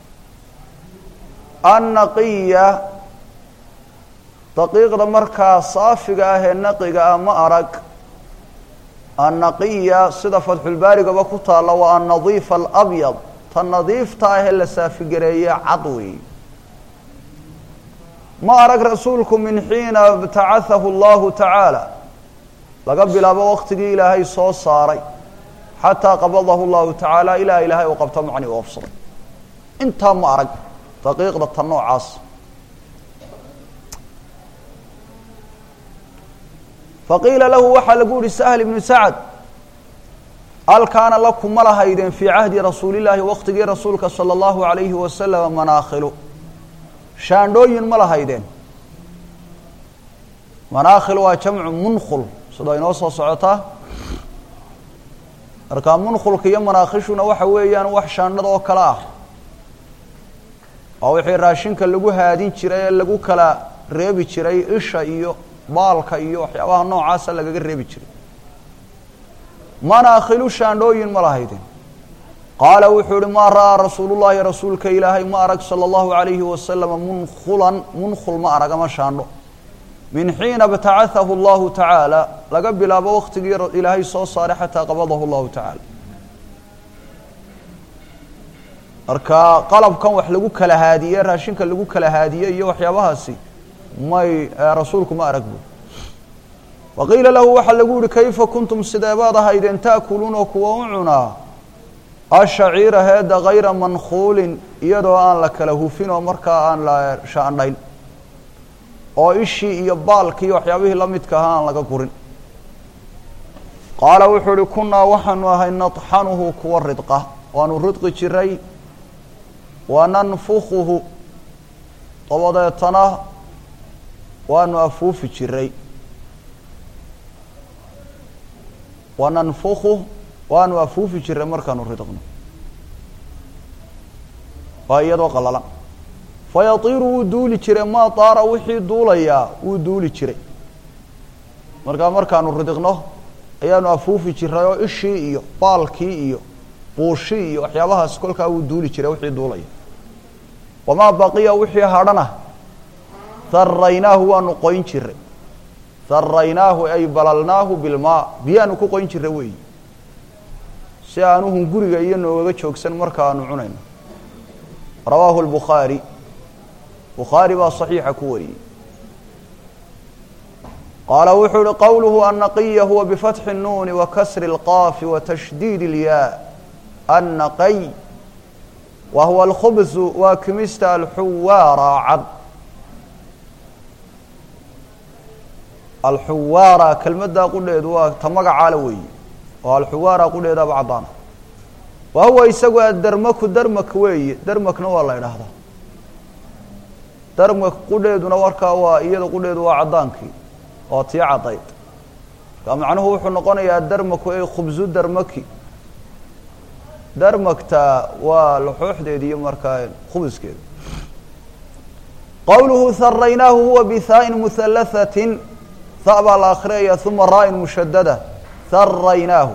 annaqiya daqiiqda markaa saafiga ah ee naqiga ah ma arag annaqiya sida fatxulbaarigaba ku taalla waa annadiifa alabyad ta nadiifta ah ee la saafigareeye cad wey ma arag rasuulku min xiina btacahahu allahu tacaala laga bilaabo waqtigii ilaahay soo saaray xataa qabadahu llahu tacaala ilaa ilaahay uu qabto macni u ofsaday intaa ma arag daqiiqda ta noocaas faqiila lahu waxaa lagu yihi sahl ibnu sacd hal kaana lakum ma lahaydeen fii cahdi rasuulillaahi waqtigii rasuulka sala allahu alayhi wasalama manaakhilu shaandhooyin ma lahaydeen manaakhil waa jamcu munkhul sida inoo soo socotaa markaa munkhulka iyo manaakhishuna waxa weeyaan wax shaandhada oo kale ah waa wixii raashinka lagu haadin jiray ee lagu kala reebi jiray isha iyo baalka iyo waxyaabaha noocaasa lagaga reebi jiray manaakhilu shaandhooyin ma lahaydeen qaala wuxuu ihi maa ra'aa rasuulu llahi rasuulka ilaahay ma arag sala allahu alayhi wasalama munkhulan munkhul ma arag ama shaandho min xiina btacahahu allahu tacaala laga bilaabo waqtigii ilaahay soo saaray xataa qabadahu llahu tacaala marka qalabkan wax lagu kala haadiye raashinka lagu kala haadiye iyo waxyaabahaasi may rasuulku ma arag bu waqiila lahu waxaa lagu yihi kayfa kuntum sideebaad ahaydeen ta'kuluuna kuwa u cunaa ashaciira heeda hayra mankuulin iyadoo aan la kala hufin oo markaa aan la shaandhayn oo ishii iyo baalkii waxyaabihii la midka ahaa aan laga gurin qaala wuxuu ihi kunaa waxaanu ahay naطxanuhu kuwa ridqa waanu ridqi jiray wananfukuhu dabadeetana waanu afuufi jiray wananfuku waanu afuufi jiray markaanu ridqno waa iyadoo qalalan fayatiiru wuu duuli jiray maa taara wixii duulayaa wuu duuli jiray markaa markaanu ridiqno ayaanu afuufi jiray oo ishii iyo baalkii iyo buushii iyo waxyaabahaas kolkaa wuu duuli jiray wixii duulaya wamaa baqiya wixii hadhana haraynaahu waanu qoyn jiray haraynaahu ay balalnaahu bilmaa biyaanu ku qoyn jiray weeyi si aanuhun guriga iyo noogaga joogsan marka aanu cunayno rawaahu lbukhaari bukhaari baa صaxiixa ku wariyey qaala wuxuu uhi qowluhu annaqiya huwa bifatxi الnuuni wa kasri اlqaafi wa tashdiid اlyaa annaqay wa huwa alkhubsu waa kimista alxuwaara cad alxuwaara kelmaddaa qudheedu waa ta magacaala weeye oo alxuwaara qudheedaaba caddaana wa huwa isagu adarmaku darmak weeye darmakna waa la idhaahdaa darmak qudheeduna warkaa waa iyada qudheedu waa caddaankii oo tii caddayd markaa macnuhu wuxuu noqonayaa darmaku ay khubsu darmaki darmagta waa laxooxdeedi iyo markaa khubuskeeda qowluhu haraynaahu huwa bihaa'in muhalathatin ha baa la akhriyaya uma raa'in mushadada haraynaahu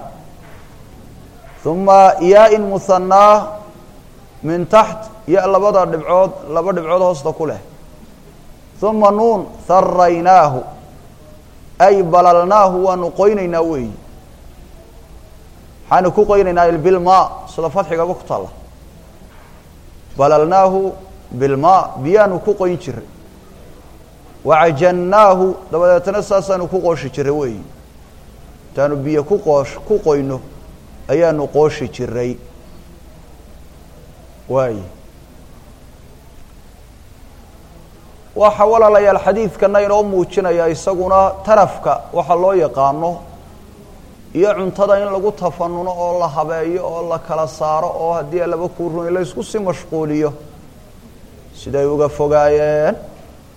uma yaa-in muhanaa min taxt ya labada dhibcood laba dhibcood hoosta ku leh uma nuun haraynaahu ay balalnaahu waanu qoynaynaa weeyi waxaanu ku qoynaynaa bilmaa sida fadxigaba ku taalla balalnaahu bilmaa biyaanu ku qoyn jiray wacajannaahu dabadeetna saasaanu ku qooshi jiray weeyi intaanu biyo ku qoosh ku qoyno ayaanu qooshi jiray waaye waxa walaalayaal xadiidkana inoo muujinaya isaguna tarafka waxa loo yaqaano iyo cuntada in lagu tafanuno oo la habeeyo oo la kala saaro oo haddii laba kuu run la isku sii mashquuliyo siday uga fogaayeen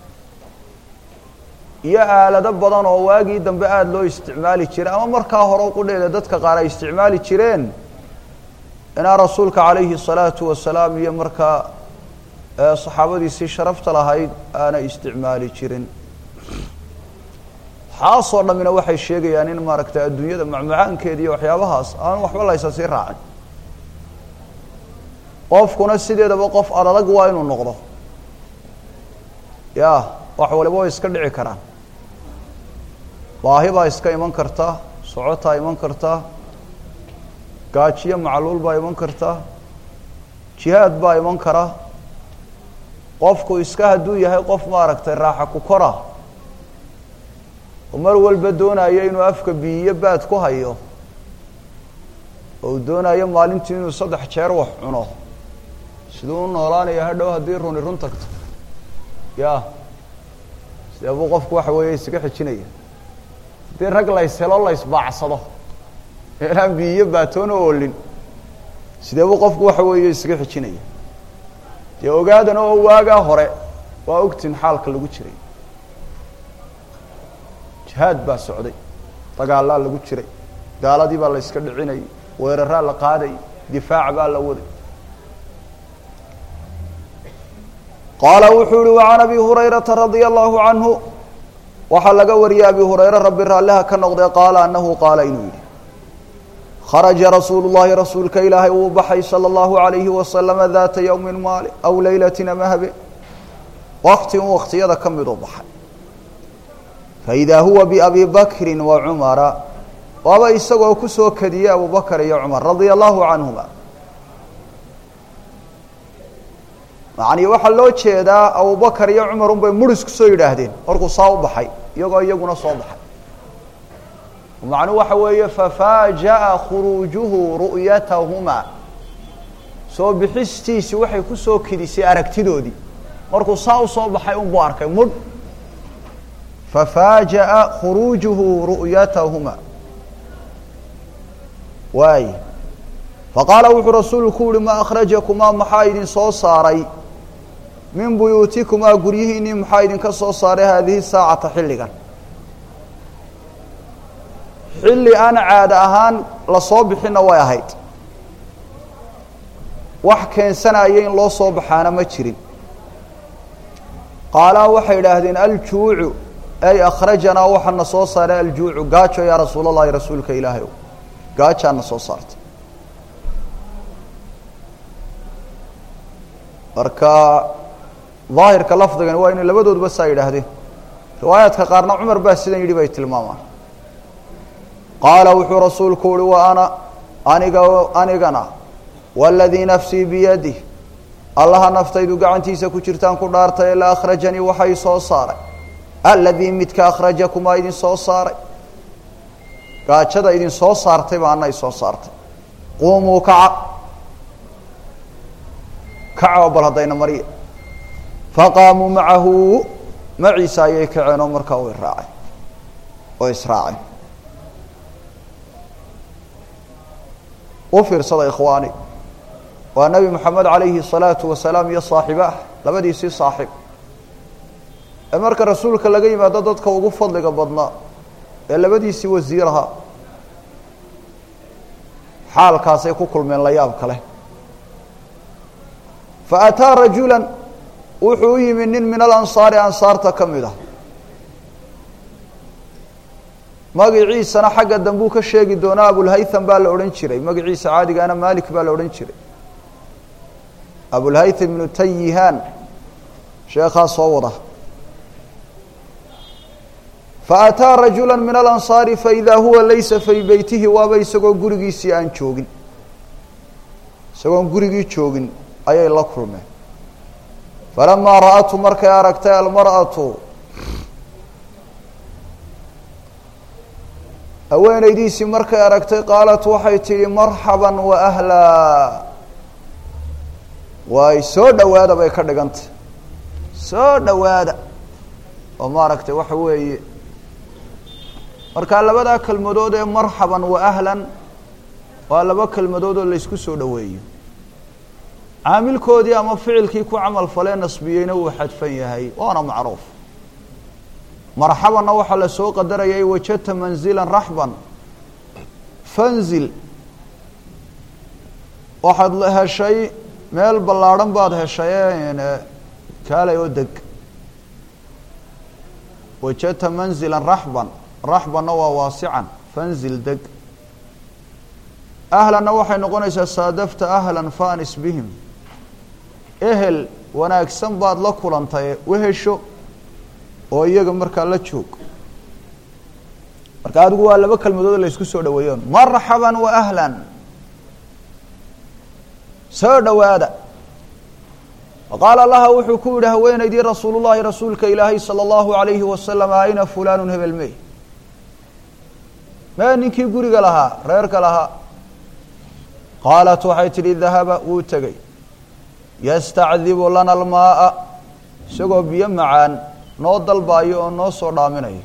iyo aalado badan oo waagii dambe aada loo isticmaali jiray ama markaa hore qudheeda dadka qaar ay isticmaali jireen inaan rasuulka calayhi الsalaatu wasalaam iyo markaa saxaabadiisii sharafta lahayd aanay isticmaali jirin waxaasoo dhammina waxay sheegayaan in maaragtay adduunyada macmacaankeeda iyo waxyaabahaas aan waxba laysa sii raacin qofkuna sideedaba qof adadag waa inuu noqdo ya wax waliba way iska dhici karaan baahi baa iska iman karta socotaa iman karta gaajiyo macluul baa iman karta jihaad baa iman kara qofku iska hadduu yahay qof maaragtay raaxa ku kora oo mar walba doonayo inuu afka biyiyo baad ku hayo oo uu doonayo maalintii inuu saddex jeer wax cuno siduu u noolaanaya hadhow haddii runi run tagto ya sidee buu qofku waxa weeye isaga xijinaya haddii rag lays helo laysbaacsado inaan biyiyo baatoona oolin sidee buu qofku waxa weeye isaga xijinaya dee ogaadana oo waagaa hore waa ogtin xaalka lagu jiray jihaad baa socday dagaalaa lagu jiray gaaladii baa la yska dhicinayay weeraraa la qaadayay difaac baa la waday qaala wuxuu yihi وعan abi hurayrata radia allahu canhu waxaa laga wariyay abi hurayre rabbi raalliha ka noqdee qaala anahu qaala inuu yihi kharaja rasuulu llahi rasuulka ilaahay wuu baxay salى اllahu عalayhi wasalama daata ywmi maali aw leylati ama habe wakti un waktiyada ka miduu baxay faidaa huwa biabi bakri wa cumara waaba isagoo kusoo kadiyey abu bakr iyo cumar radia allahu canhuma macnii waxaa loo jeedaa abubakar iyo cumar un bay muris kusoo yidhaahdeen markuu saa u baxay iyagoo iyaguna soo baxay macnuhu waxa weeye fafaaja'a khuruujuhu ru'yatahuma soo bixistiisi waxay kusoo kedisay aragtidoodii markuu saa u soo baxay unbuu arkay mudh fafaaja'a khuruujuhu ru'yatahuma waay faqaala wuxuu rasuulku uhi ma akhrajakumaa maxaa idin soo saaray min buyuutikumaa guryihiinnii maxaa idinka soo saaray haadihi saacata xilligan xilli aan caada ahaan lasoo bixinna way ahayd wax keensanaya in loo soo baxaana ma jirin qaalaa waxay idhaahdeen aljuucu ay akhrajanaa waxaana soo saaray aljuucu gaajo yaa rasuul allahi rasuulka ilaahay o gaajaana soo saartay marka daahirka lafdigani waa inay labadooduba saa yidhaahdeen riwaayaadka qaarna cumar baa sidan yidhi bay tilmaamaan qaala wuxuu rasuulku uhi wa ana aniga anigana waladii nafsii biyadih allaha naftaydu gacantiisa ku jirtaan ku dhaartay la akhrajanii waxay soo saaray aladii midka akhrajakumaa idin soo saaray gaajada idin soo saartay ba ana isoo saartay quumuu kaca kaco bal haddayna marya faqaamuu macahu maciisa ayay kaceen oo markaa way raaceen oo israaceen u fiirsada ikhwaani waa nebi moxamed calayhi الsalaatu wasalaam iyo saaxibaah labadiisii saaxib ee marka rasuulka laga yimaado dadka ugu fadliga badnaa ee labadiisii wasiiraha xaalkaasay ku kulmeen la yaab kale faataa rajula wuxuu u yimi nin min alansaari ansaarta ka mid ah magaciisana xagga dambuu ka sheegi doonaa abulhaytham baa la odhan jiray magaciisa caadigaana malik baa la odhan jiray abulhaytham ibnu tayihaan sheekhaa soo wada faataa rajula min alansaari faidaa huwa laysa fii beytihi waaba isagoo gurigiisii aan joogin isagoon gurigii joogin ayay la kulmeen falamaa ra'atu markay aragtay almar'atu haweenaydiisii markay aragtay qaalat waxay tidhi marxaban wa ahlaa waay soo dhowaada bay ka dhigantay soo dhowaada oo maaragtay waxa weeye markaa labadaa kelmadood ee marxaban wa ahlan waa laba kelmadood oo laysku soo dhoweeyo caamilkoodii ama ficilkii ku camal falee nasbiyeyna wuu xadfan yahay waana macruuf marxabanna waxaa la soo qadarayay wajadta manzilan raxban fanzil waxaad heshay meel ballaadhan baad heshay kaalay oo deg wajadta manzilan raxban raxbanna waa waasican fanzil deg ahlanna waxay noqonaysaa saadafta ahlan fanis bihim ehel wanaagsan baad la kulantay wehesho oo iyaga markaa la joog marka adigu waa laba kelmadood la isku soo dhaweeyon marxaban wa ahlan soo dhowaada faqaala laha wuxuu ku yihi haweenaydii rasuul llahi rasuulka ilaahay salى اllahu alayhi wasalam ayna fulanu hebel mey mee ninkii guriga lahaa reerka lahaa qaalat waxay tidhi dahaba wuu tegey yastacdibu lana almaaa isagoo biyo macaan noo dalbaayo oo noo soo dhaaminayo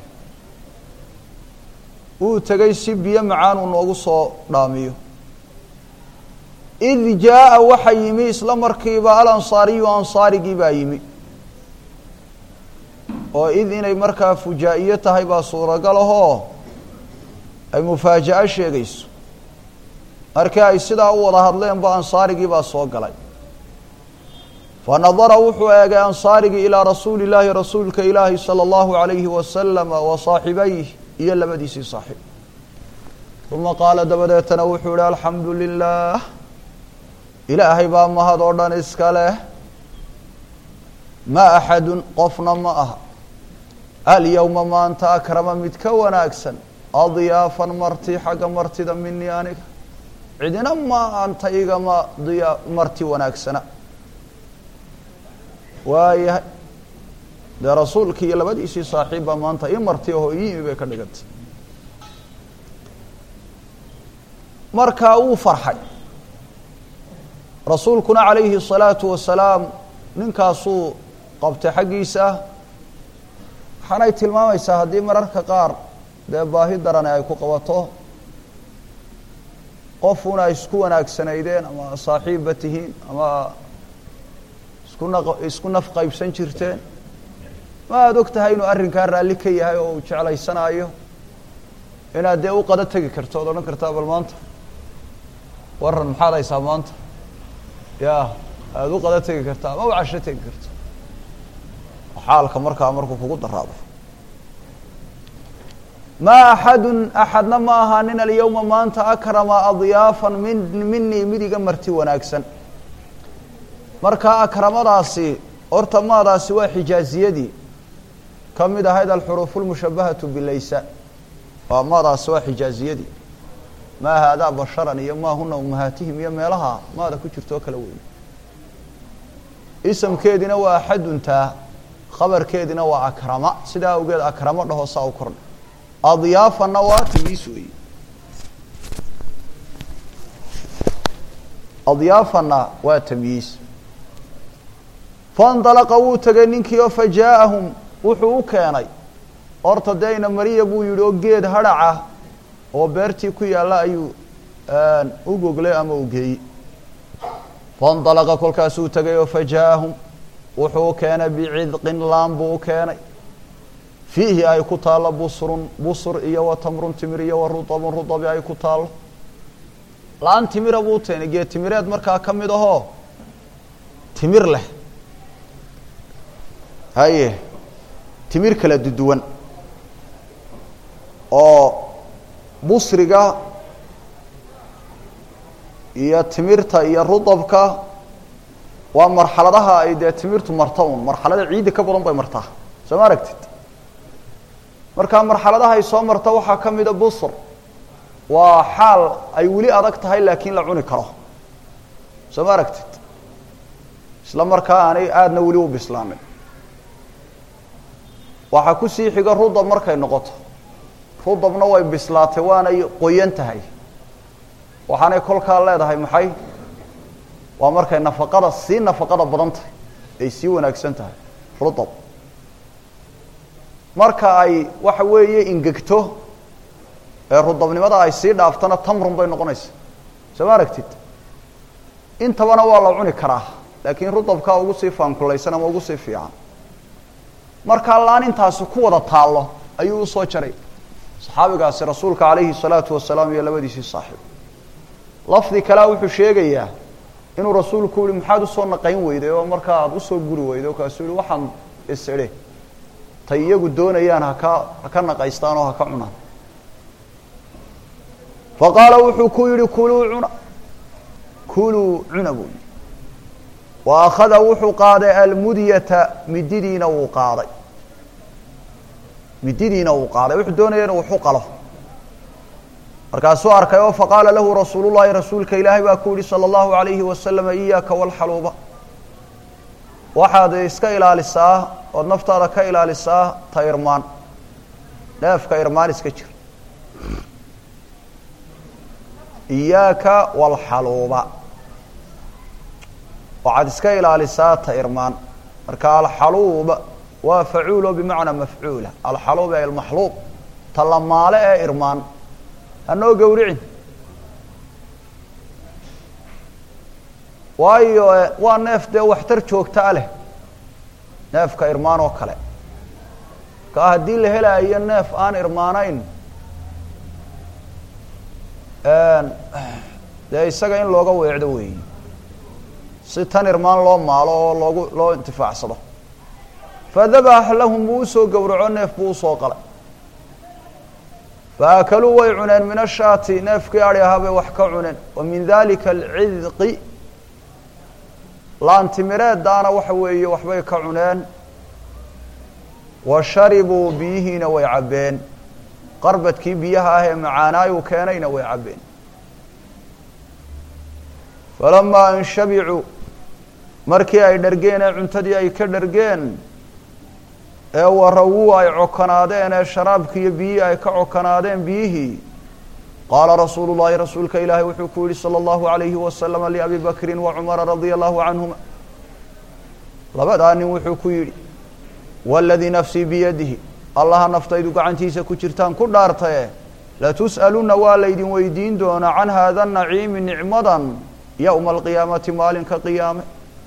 wuu tegey si biyo macaan uu noogu soo dhaamiyo id jaa'a waxa yimi isla markiiba alansaariyu ansaarigii baa yimi oo id inay markaa fujaa-iyo tahay baa suuragal ahoo ay mufaaja-o sheegayso markii ay sidaa u wada hadleen ba ansaarigii baa soo galay fa nadara wuxuu eegay ansaarigii ilaa rasuuli illaahi rasuulka ilaahi sala allahu alayhi wasalama wa saaxibayh iyo labadiisii saaxiib uma qaala dabadeetana wuxuu ihi alxamdu lilah ilaahay baa mahad oo dhan iska leh ma axadun qofna ma aha alyowma maanta akrama mid ka wanaagsan adyaafan marti xagga martida minii aniga cidina ma anta igama diya marti wanaagsana waayahay dee rasuulkii iyo labadiisii saaxiib baa maanta ii marti ahoo iyimi bay ka dhigantay markaa wuu farxay rasuulkuna calayhi الsalaatu wasalaam ninkaasuu qabtay xaggiisa waxaanay tilmaamaysaa haddii mararka qaar dee baahi darane ay ku qabato qofuna isku wanaagsanaydeen ama saaxiibba tihiin ama isku na isku naf qaybsan jirteen ma aada og tahay inuu arrinkaa raalli ka yahay oo uu jeclaysanaayo inaad dee u qado tegi karto ood odhan kartaa bal maanta waran maxaad haysaa maanta ya aada u qado tegi kartaa ama u casho tegi karto xaalka markaa markuu kugu daraado ma axadun axadna ma ahaanin alyawma maanta akrama adyaafan min minii mid iga marti wanaagsan marka akramadaasi horta maadaasi waa xijaaziyadii ka mid ahayd alxuruuf lmushabahatu bilaysa waa maadaasi waa xijaaziyadii maa haadaa basharan iyo maa huna umahaatihim iyo meelaha maada ku jirto oo kala weeye isamkeedina waa axaduntaa khabarkeedina waa akrama sidaa awgeed akramo dhaho saa u kordha adyaafanna waa tamyiis weeye adyaafanna waa tamyiis faindalaqa wuu tegay ninkii oo fajaa'ahum wuxuu u keenay horta dee ina mariya buu yihi oo geed hadhaca oo beertii ku yaalla ayuu u goglay ama u geeyey faindalaqa kolkaasuu tegay oo fajaa'ahum wuxuu u keenay bicidqin laan buu u keenay fiihi ay ku taallo busrun busr iyo wa tamrun timir iyo wa rutabun rutabi ay ku taallo la-an timira buu teenay geed timireed markaa ka mid ahoo timir leh haye timir kala duduwan oo busriga iyo timirta iyo rutabka waa marxaladaha ay dee timirtu marta un marxalada ciidda ka badan bay martaa soo ma aragtid markaa marxaladaha ay soo marta waxaa ka mida busr waa xaal ay weli adag tahay laakiin la cuni karo soo ma aragtid isla markaa aanay aadna weli u bislaamin waxaa kusii xiga rudab markay noqoto rudabna way bislaatay waanay qoyan tahay waxaanay kolkaa leedahay maxay waa markay nafaqada sii nafaqada badan tahay ay sii wanaagsan tahay rudab marka ay waxa weeye ingegto ee rudabnimada ay sii dhaaftana tamrun bay noqonaysa soo ma aragtid intabana waa la cuni karaa laakiin rudabkaa ugu sii faankulaysan ama ugu sii fiican markaa laan intaasi ku wada taallo ayuu usoo jaray saxaabigaasi rasuulka calayhi salaatu wasalaam iyo labadiisii saaxiib lafdi kalea wuxuu sheegayaa inuu rasuulku yihi maxaad usoo naqayn weyday oo markaa aada usoo guri weyday o kaasuu yihi waxaan isidhe tay iyagu doonayaan haka haka naqaystaan oo haka cunaan fa qaala wuxuu ku yihi kuluu cuna kuluu cuna buu yihi wa akhada wuxuu qaaday almudyata mididiina wuu qaaday mididiina wuu qaaday wuxuu doonaya inuu waxu qalo markaasuu arkay oo faqaala lahu rasuulu llahi rasuulka ilaahay baa ku yihi salى اllahu alayhi wasalama iyaaka walxaluuba waxaad iska ilaalisaa ood naftaada ka ilaalisaa ta irmaan neefka irmaan iska jir iyaaka walxaluuba waxaad iska ilaalisaa ta irmaan marka alxaluuba waa facuulo bimacnaa mafcuula alxaluub ee almaxluub ta lamaale ee irmaan hanoo gowricin waayo waa neef dee waxtar joogtaa leh neefka irmaan oo kale kaa haddii la helaayo neef aan irmaanayn dee isaga in looga weecdo weeyi si tan irmaan loo maalo oo loogu loo intifaacsado fadabax lahum buu usoo gowraco neef buu usoo qalay faakaluu way cuneen min ashaati neefkii adi ahaa bay wax ka cuneen wa min dalika alcidqi laantimireeddaana waxa weeye waxbay ka cuneen wa sharibuu biyihiina way cabbeen qarbadkii biyaha ah ee macaanaayuu keenayna way cabbeen falamaa an shabicuu markii ay dhargeen ee cuntadii ay ka dhargeen ee warawuu ay cokanaadeen ee sharaabkii iyo biyihii ay ka cokanaadeen biyihii qaala rasuulu llahi rasuulka ilaahi wuxuu ku yihi salى اllahu alayhi wasalama liabi bakrin wa cumara radia allahu canhuma labadaa nin wuxuu ku yidhi waladii nafsii biyadihi allaha naftaydu gacantiisa ku jirtaan ku dhaartaye latus'aluna waa laydin weydiin doonaa can haada naciimi nicmadan yowma alqiyaamati maalinka qiyaame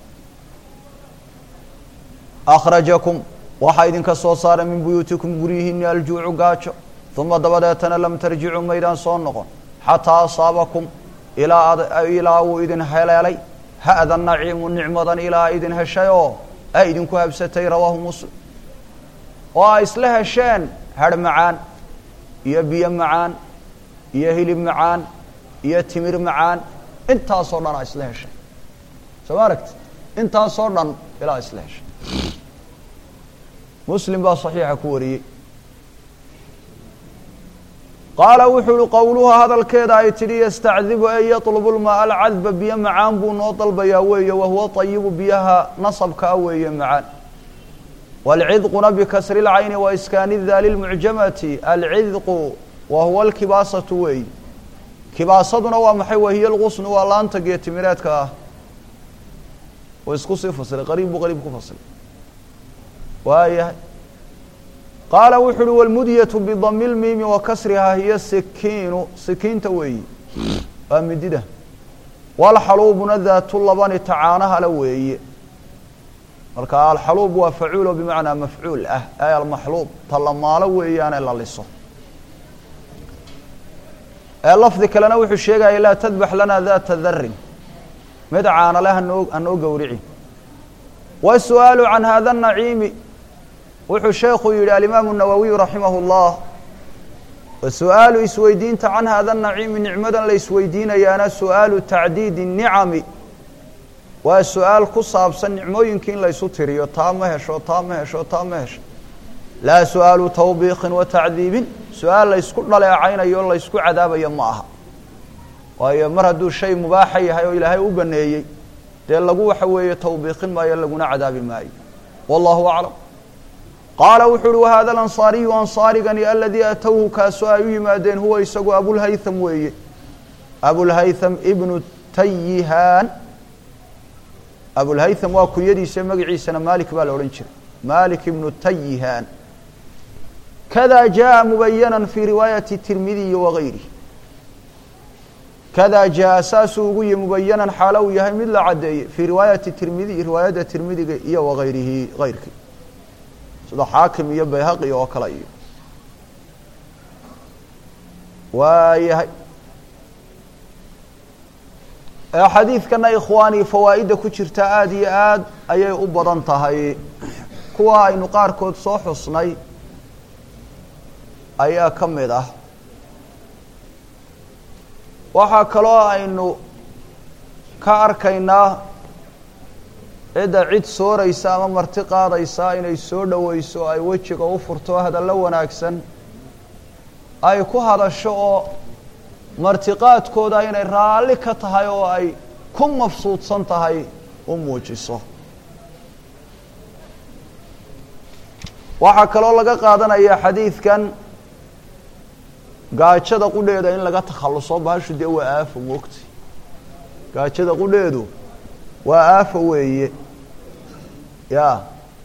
akhrajakum waxaa idinka soo saaray min buyuutikum guryihiini aljuucu gaajo uma dabadeetana lam tarjicuu maydaan soo noqon xataa asaabakum ilaa ilaa uu idin heleelay ha'da naciimu nicmadan ilaa idin heshay oo ay idinku habsatay rawaahu muslim oo ay isla hesheen harh macaan iyo biyo macaan iyo hilib macaan iyo timir macaan intaasoo dhan aa isla heshay soo ma aragti intaasoo dhan ilaa isla heshay muslim baa saxiixa ku wariyey qaala wuxuu uhi qowluha hadalkeeda ay tidhi yastacdibu ee yatlubu lmaa alcadba biyo macaan buu noo dalbayaa weeye wahuwa tayibu biyaha nasabkaa weeye macaan waalcidquna bikasri lcayni wa iskaani daali lmucjamati alcidqu wa huwa alkibaasatu weey kibaasaduna waa maxay wahiya lqusnu waa laanta geetimireedka ah u isku sii fasiray qariib buu qariib ku fasiray waayahay qaala wuxu uhi wlmudyatu bidami lmiimi wa kasrihaa hiya sikiinu sikiinta weeyi waa midida walxaluubuna daatu labani tacaanahale weeye marka alxaluub waa facuulo bimacnaa mafcuul ah ay almaxluub talamaalo weeyaane la liso ee lafdi kalena wuxuu sheegaya laa tadbax lana data darin mid caanale hanoo hanoo gowrici wasu'aalu can hada naciimi wuxuu sheekhu yihi alimaamu nawowiyu raximah اllah wasu'aalu isweydiinta can hada naciimi nicmadan la isweydiinayaana su'aalu tacdiidi الnicami waa su-aal ku saabsan nicmooyinkii in laysu tiriyo taa ma hesho taa ma hesho taa ma hesho laa su-aalu tawbiiqin wa tacdiibin su-aal laysku dhaleecaynayo o laysku cadaabayo ma aha waayo mar hadduu shay mubaaxa yahay oo ilaahay u baneeyey dee lagu waxa weeye tawbiiqin maayo laguna cadaabi maayo wallahu aclam qaala wuxu uhi wahada alansaariyu ansaarigani aladii atowhu kaasoo ay u yimaadeen huwa isagu abulhaytham weeye abulhaytham ibnu tayihaan abulhaytham waa kunyadiisa magaciisana malik baa la odhan jiray malik ibnu tayihaan kada jaءa mubayana fi riwaayati tirmidiyi wagayrihi kada jaءa saasuu ugu yihi mubayanan xaalo uu yahay mid la caddeeyey fii riwaayati tirmidiy riwaayadda tirmidiga iyo wagayrihi gayrkii sida xaakim iyo bayhaqi oo kale iyo waayahay xadiidkana ikhwaani fawaa'idda ku jirta aada iyo aad ayay u badan tahay kuwa aynu qaarkood soo xusnay ayaa ka mid ah waxaa kaloo aynu ka arkaynaa cidda cid sooraysa ama marti qaadaysa inay soo dhoweyso ay wejiga u furto hadallo wanaagsan ay ku hadasho oo martiqaadkooda inay raalli ka tahay oo ay ku mafsuudsan tahay u muujiso waxaa kaloo laga qaadanaya xadiidkan gaajada qudheeda in laga takhalluso bahashu dee waa aafo moogta gaajada qudheedu waa aafo weeye ya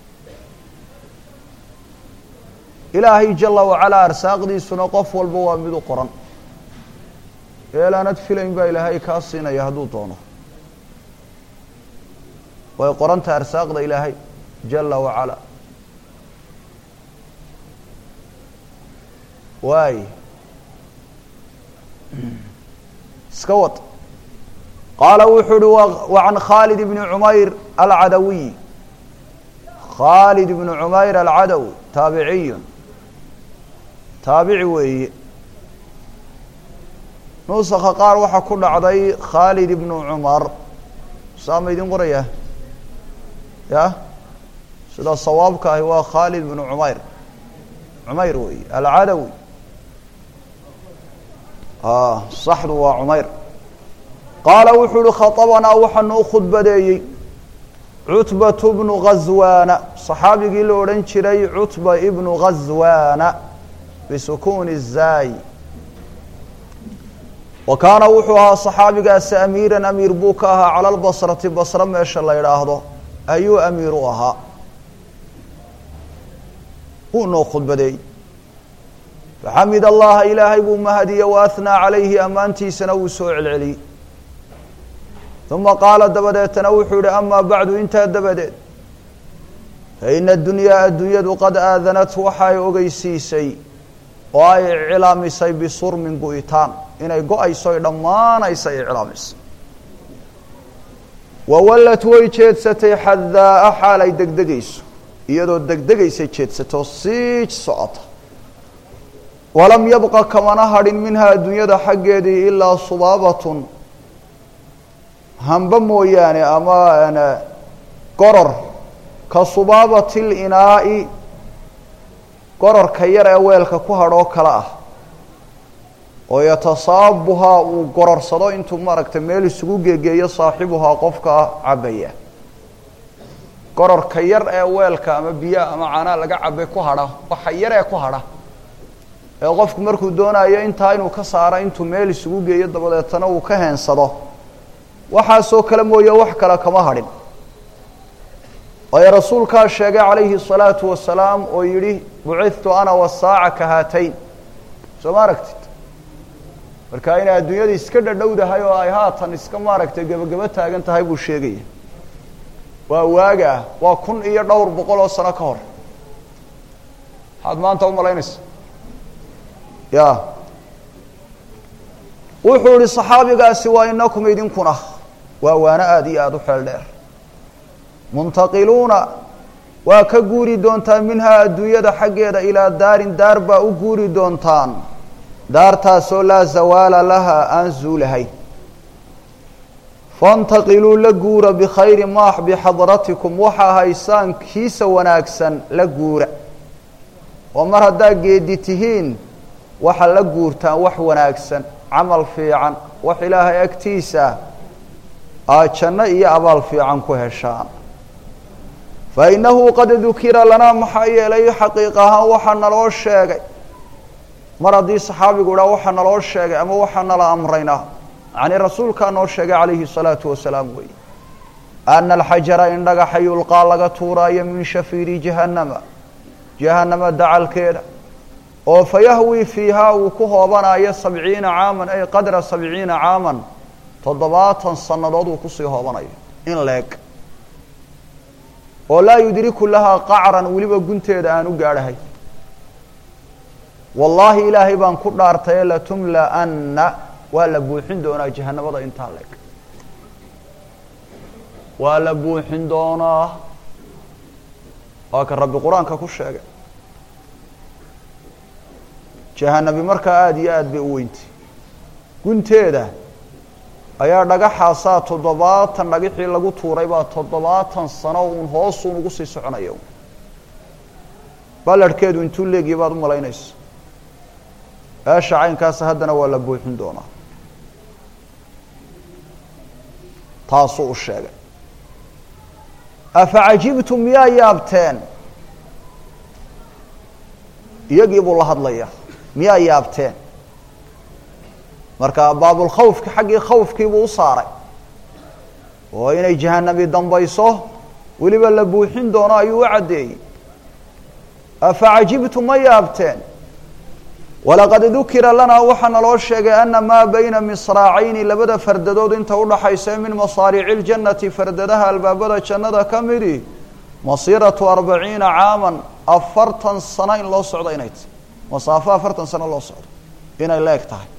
ilaahay jala wacalaa arsaaqdiisuna qof walba waa mid u qoran eelaanad filayn baa ilaahay kaa siinaya hadduu doono way qoranta arsaaqda ilaahay jala wacalaa waay iska wad qaala wuxuu uhi wa can khaalid bni cumayr alcadawiy khaalid bni cumayr alcadawi taabiciyun taabici weeye nuusaka qaar waxaa ku dhacday khaalid ibnu cumar saa ma idin qoraya ya sida sawaabka ahi waa khaalid bnu cumayr cumayr weeye alcadawi saxdu waa cumayr qaala wuxuu uhi khaطabanaa waxaanu u khudbadeeyey cutbatu bnu ghaswaana صaxaabigii la odhan jiray cutba ibnu ghaswaana bisukuuni الzaay wa kaana wuxuu ahaa صaxaabigaasi amiiran amiir buu ka ahaa cala lbasrati basre meesha la idhaahdo ayuu amiir u ahaa wuu noo khudbadeeyey faxamid allaha ilaahay buu mahadiye waahnaa calayhi ammaantiisana wuu soo celceliyey uma qaala dabadeetana wuxuu yihi amaa bacdu intaa dabadeed faina adunyaa addunyadu qad aadanat waxay ogeysiisay oo ay iclaamisay bisurmin gu'itaan inay go-ayso ay dhammaanaysa iclaamisay wawallat way jeedsatay xadaa-a xaal ay degdegayso iyadoo degdegaysay jeedsato sii socota walam yabqa kamana hadhin minhaa addunyada xaggeedii ilaa subaabatun hamba mooyaane ama goror ka subaabati linaa'i gororka yar ee weelka ku hadhoo kale ah oo yatasaabuhaa uu gororsado intuu maaragtay meel isugu geegeeyo saaxibuhaa qofka cabaya gororka yar ee weelka ama biyaha ama caanaa laga cabay ku hadha waxa yar ee ku hadha ee qofku markuu doonayo intaa inuu ka saaro intuu meel isugu geeyo dabadeetana uu ka heensado waxaasoo kale mooye wax kale kama hadhin waayo rasuulkaa sheegay calayhi الsalaatu wasalaam oo yihi bucidtu ana wasaaca ka haatayn soo ma aragtid marka inay adduunyada iska dhadhowdahay oo ay haatan iska maaragtay gebagebo taagan tahay buu sheegaya waa waaga ah waa kun iyo dhowr boqol oo sano ka hor maxaad maanta umalaynaysa ya wuxuu ihi صaxaabigaasi waa inakum idinkuna waa waano aada iyo aada u xeel dheer muntaqiluuna waa ka guuri doontaan minhaa adduunyada xaggeeda ilaa daarin daar baa u guuri doontaan daartaasoo laa zawaala laha aan zuulahayn faاntaqiluu la guura bikhayri maax bixadratikum waxaa haysaan kiisa wanaagsan la guura oo mar haddaa geedi tihiin waxa la guurtaan wax wanaagsan camal fiican wax ilaahay agtiisa aad janno iyo abaal fiican ku heshaan fa innahu qad dukira lanaa maxaa yeelay xaqiiq ahaan waxaa naloo sheegay mar haddii saxaabigu idhaa waxaa naloo sheegay ama waxaa nala amraynaa yacnii rasuulkaa noo sheegay calayhi salaatu wasalaam weeye ana alxajara in dhagaxa yulqaa laga tuuraayo min shafiiri jahannama jahannama dacalkeeda oo fayahwi fiihaa uu ku hoobanayo sabciina caaman ay qadra sabciina caaman toddobaatan sannadood uu kusii hoobanayo in leeg oo laa yudriku lahaa qacran weliba gunteeda aan u gaadhahay wallaahi ilaahay baan ku dhaartaye latumla'anna waa la buuxin doonaa jahanamada intaa leg waa la buuxin doonaa waa ka rabbi qur-aanka ku sheegay jahanabi markaa aada iyo aada bay u weyntay gunteeda ayaa dhagaxaasaa toddobaatan dhagixii lagu tuuray baa toddobaatan sano uun hoosuun ugu sii soconaya ballarhkeedu intuu leegiya baad u malaynaysa eesha caynkaasa haddana waa la buuxin doonaa taasuu u sheegay afa cajibtum miyaa yaabteen iyagii buu la hadlaya miyaa yaabteen marka baabulkhawfki xaggii khawfkiibuu u saaray oo inay jahanabi dambayso weliba la buuxin doono ayuu u caddeeyey afa cajibtum ma yaabteen walaqad dukira lanaa waxaa naloo sheegay ana maa bayna misraacayni labada fardadood inta udhaxaysa min masaariici ljannati fardadaha albaabada jannada ka midi masiiratu arbaciina caaman afartan sano in loo socdo inay tahy masaafo afartan sano loo socdo inay la eg tahay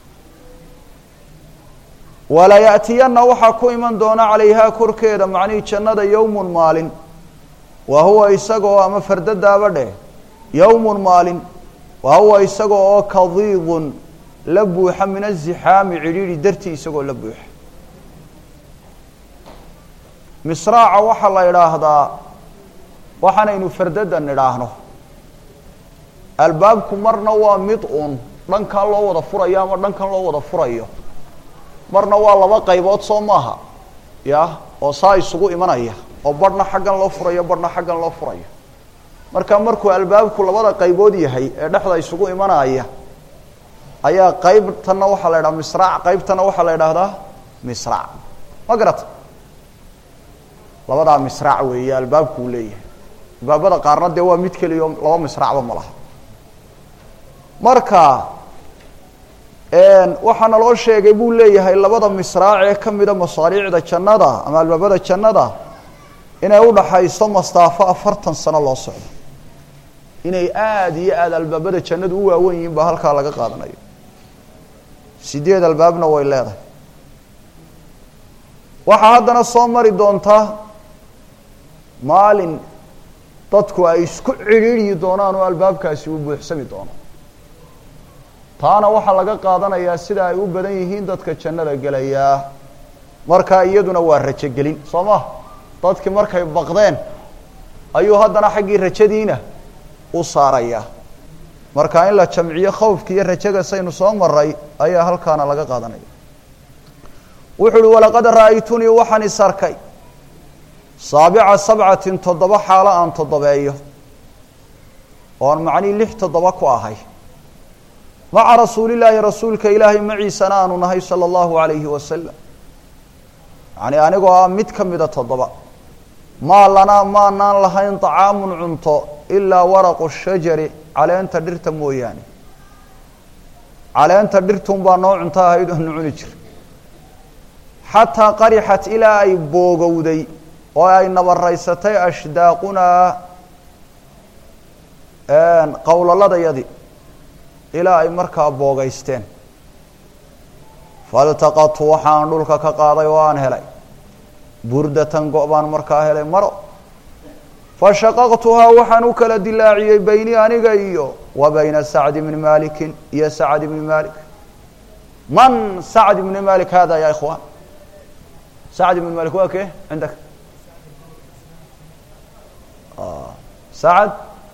walayaأtiyanna waxaa ku iman doona calayhaa korkeeda macnihii jannada yowmun maalin wa huwa isagoo ama fardadaaba dheh yowmun maalin wa huwa isaga oo kadiidun la buuxa min azixaami cidhiidhi dartii isagoo la buuxa misraaca waxaa la idhaahdaa waxaanaynu fardadan idhaahno albaabku marna waa mid un dhankan loo wada furayo ama dhankan loo wada furayo marna waa laba qaybood soo maaha ya oo saa isugu imanaya oo barhna xaggan loo furayo barhna xaggan loo furayo marka markuu albaabku labada qaybood yahay ee dhexda isugu imanaya ayaa qaybtana waxaa la idhaha misraac qaybtana waxaa la idhaahdaa misraac ma garata labadaa misraac weeye albaabku uu leeyahay albaabada qaarna dee waa mid keliyo laba misraacba ma laha marka waxaa naloo sheegay buu leeyahay labada misraac ee kamida masaariicda jannada ama albaabada jannada inay udhaxayso mastaafo afartan sano loo socdo inay aada iyo aada albaabada jannadu u waawen yihiin baa halkaa laga qaadanayo sideed albaabna way leedahay waxaa haddana soo mari doontaa maalin dadku ay isku cidhiidyi doonaan oo albaabkaasi uu buuxsami doono taana waxaa laga qaadanayaa sida ay u badan yihiin dadka jannada gelayaa markaa iyaduna waa rajogelin soo ma dadkii markay baqdeen ayuu haddana xaggii rajadiina u saarayaa marka in la jamciyo khawfka iyo rajaga saynu soo maray ayaa halkaana laga qaadanaya wuxuu uhi walaqad ra'aytunii waxaan is arkay saabica sabcatin toddoba xaalo aan toddobeeyo oon macnii lix toddoba ku ahay maca rasuulillaahi rasuulka ilaahay maciisana aanu nahay sala allahu alayhi wasalam yacni anigoo ah mid ka mida toddoba maa lanaa maanaan lahayn طacaamun cunto ilaa waraqu shajari caleenta dhirta mooyaane caleenta dhirtun baa noo cunto ahayd oonu cuni jir xataa qarixat ilaa ay boogowday oo ay nabaraysatay ashdaaqunaa qowlaladayadii ilaa ay markaa boogaysteen faltaqatu waxaan dhulka ka qaaday oo aan helay burdatan go- baan markaa helay maro fashaqaqtuhaa waxaan u kala dilaaciyey beyni aniga iyo wa bayna sacd bni malikin iyo sacd bni malik man sacd bni malik hada ya ikhwan sacd bni malik waa ke cindak sacd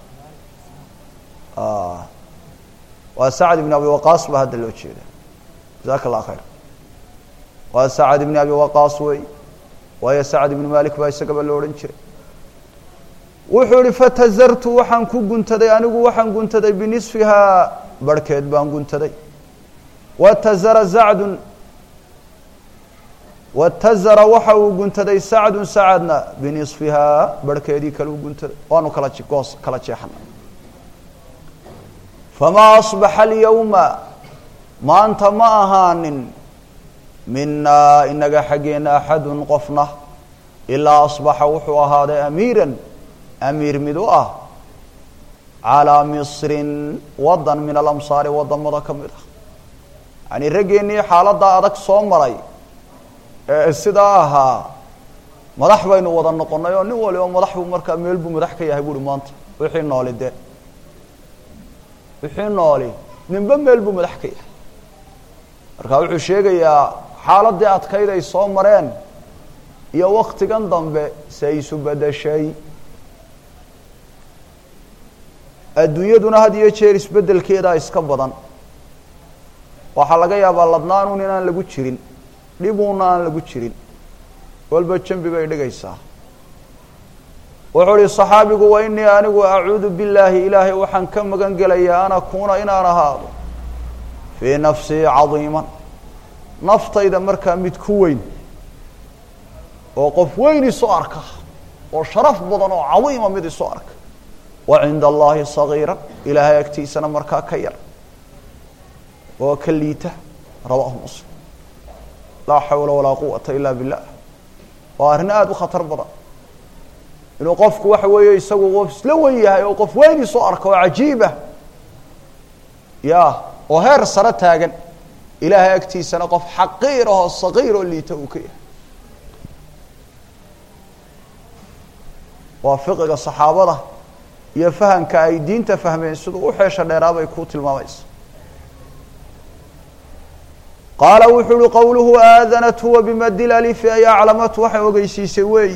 waa sacd bn abi waqaas baa hadda loo jeeda jaزaka اllah khayr waa sacd bni abi waqaas wey waayo sacd ibni malik baa isagaba lo odhan jiray wuxuu ihi fatazartu waxaan ku guntaday anigu waxaan guntaday binisfihaa barhkeed baan guntaday watazara zacdun watazara waxa uu guntaday sacdun sacadna binisfihaa barhkeedii kale u guntaday waanu kala goos kala jeexana famaa asbaxa alyawma maanta ma ahaanin minaa inaga xaggeena axadun qofna ilaa asbaxa wuxuu ahaaday amiiran amiir mid u ah calaa misrin wadan min alamsaari wadamada ka mid ah yani raggeennii xaaladdaa adag soo maray ee sidaa ahaa madax baynu wada noqonnay oo nin waliba madax buu markaa meel buu madax ka yahay buuhi maanta wixii nooli de wixii nooli ninba meel buu madax ka yahay marka wuxuu sheegayaa xaaladdii adkayd ay soo mareen iyo waktigan dambe se isu bedeshay adduunyaduna had iyo jeer isbeddelkeedaa iska badan waxaa laga yaabaa ladnaanuun inaan lagu jirin dhibuuna aan lagu jirin walba jambi bay dhigaysaa wuxuu uhi صaxaabigu wa inii anigu acuudu billaahi ilaahay waxaan ka magan gelayaa an akuuna inaan ahaado fii nafsii cadiiman naftayda markaa mid ku weyn oo qof weyn isu arka oo sharaf badan oo cadiima mid isu arka wa cinda allahi sagiira ilaahay agtiisana markaa ka yar oo ka liita rawaahu muslim laa xawla walaa quwata ila billah waa arrin aada u khatar badan inuu qofku waxa weeye isagu qof isla wen yahay oo qof weyn isu arka oo cajiibah ya oo heer sare taagan ilaahay agtiisana qof xaqiir ahoo sagiir oo liita uu ka yahay waa fiqiga saxaabada iyo fahamka ay diinta fahmeen siduu u xeesha dheeraabay ku tilmaamaysa qaala wuxuu uhi qowluhu aadanat huwa bimadil alifi ay aclamatu waxay ogeysiisay weeyi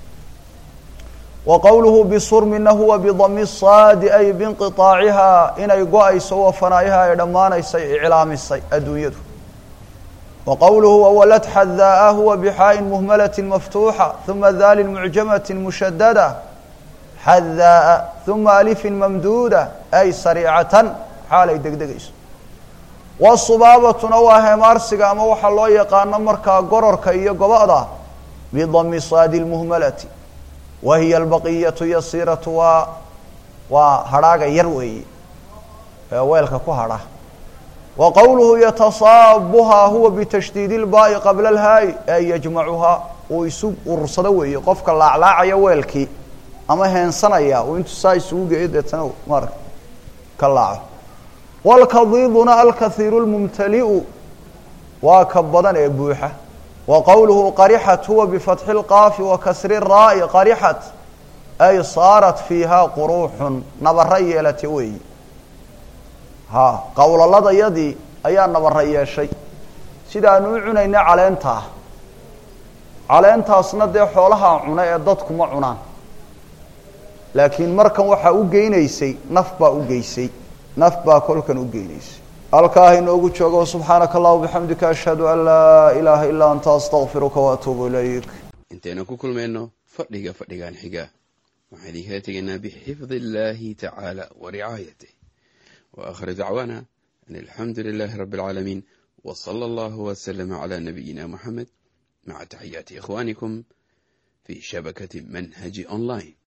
wa qowluhu bisurmina huwa bidami saadi ay biinqiطaacihaa inay go-ayso wa fanaayaha ay dhammaanaysay iclaamisay adduunyadu wa qowluhu wawalad xadaa huwa bixaaءin muhmalati maftuuxa uma dalin mucjamati mushadada xadaa uma alifin mamduuda ay sariicatan xaalay degdegayso wasubaabatuna waa heemaarsiga ama waxaa loo yaqaano markaa gororka iyo gobada bidami saadi lmuhmalati wa hiya albaqiyatu yasiiratu waa waa hadhaaga yar weeye ee weelka ku hadha wa qowluhu yatasaabuhaa huwa bitashdiid ilbaai qabla alhaayi ay yajmacuhaa uu isu urursado weeye qofka laaclaacaya weelkii ama heensanaya uu intu saa isugu geeyo deetana maarag ka laaco wاlkadiiduna alkahiiru اlmumtaliu waa ka badan ee buuxa wa qowluhu qarixat huwa bifatxi اlqaafi wa kasri الraa'i qarixat ay saarat fiiha quruuxun nabara yeelate weeyi ha qowlaladayadii ayaa nabara yeeshay sidaanu u cunayna caleentaa caleentaasna dee xoolahaa cuna ee dadku ma cunaan laakiin markan waxaa u geynaysay naf baa u geysay naf baa kolkan u geynaysay halkaa inoogu joogo subxaanaka allah bixamdika ashhadu an laa ilaaha ilaa anta astaqfiruka waatuubu ilayk intaynu ku kulmayno fadhiga fadhigan xiga waxaan idinkala tegaynaa bixifdi illaahi tacaala wa ricaayatih wa akhir dacwaana an alxamdu lilaahi rabbi alcaalamiin wa sala allahu waslama calaa nabiyina moxamed maca taxiyaati ikhwaanikum fii shabakati manhaji online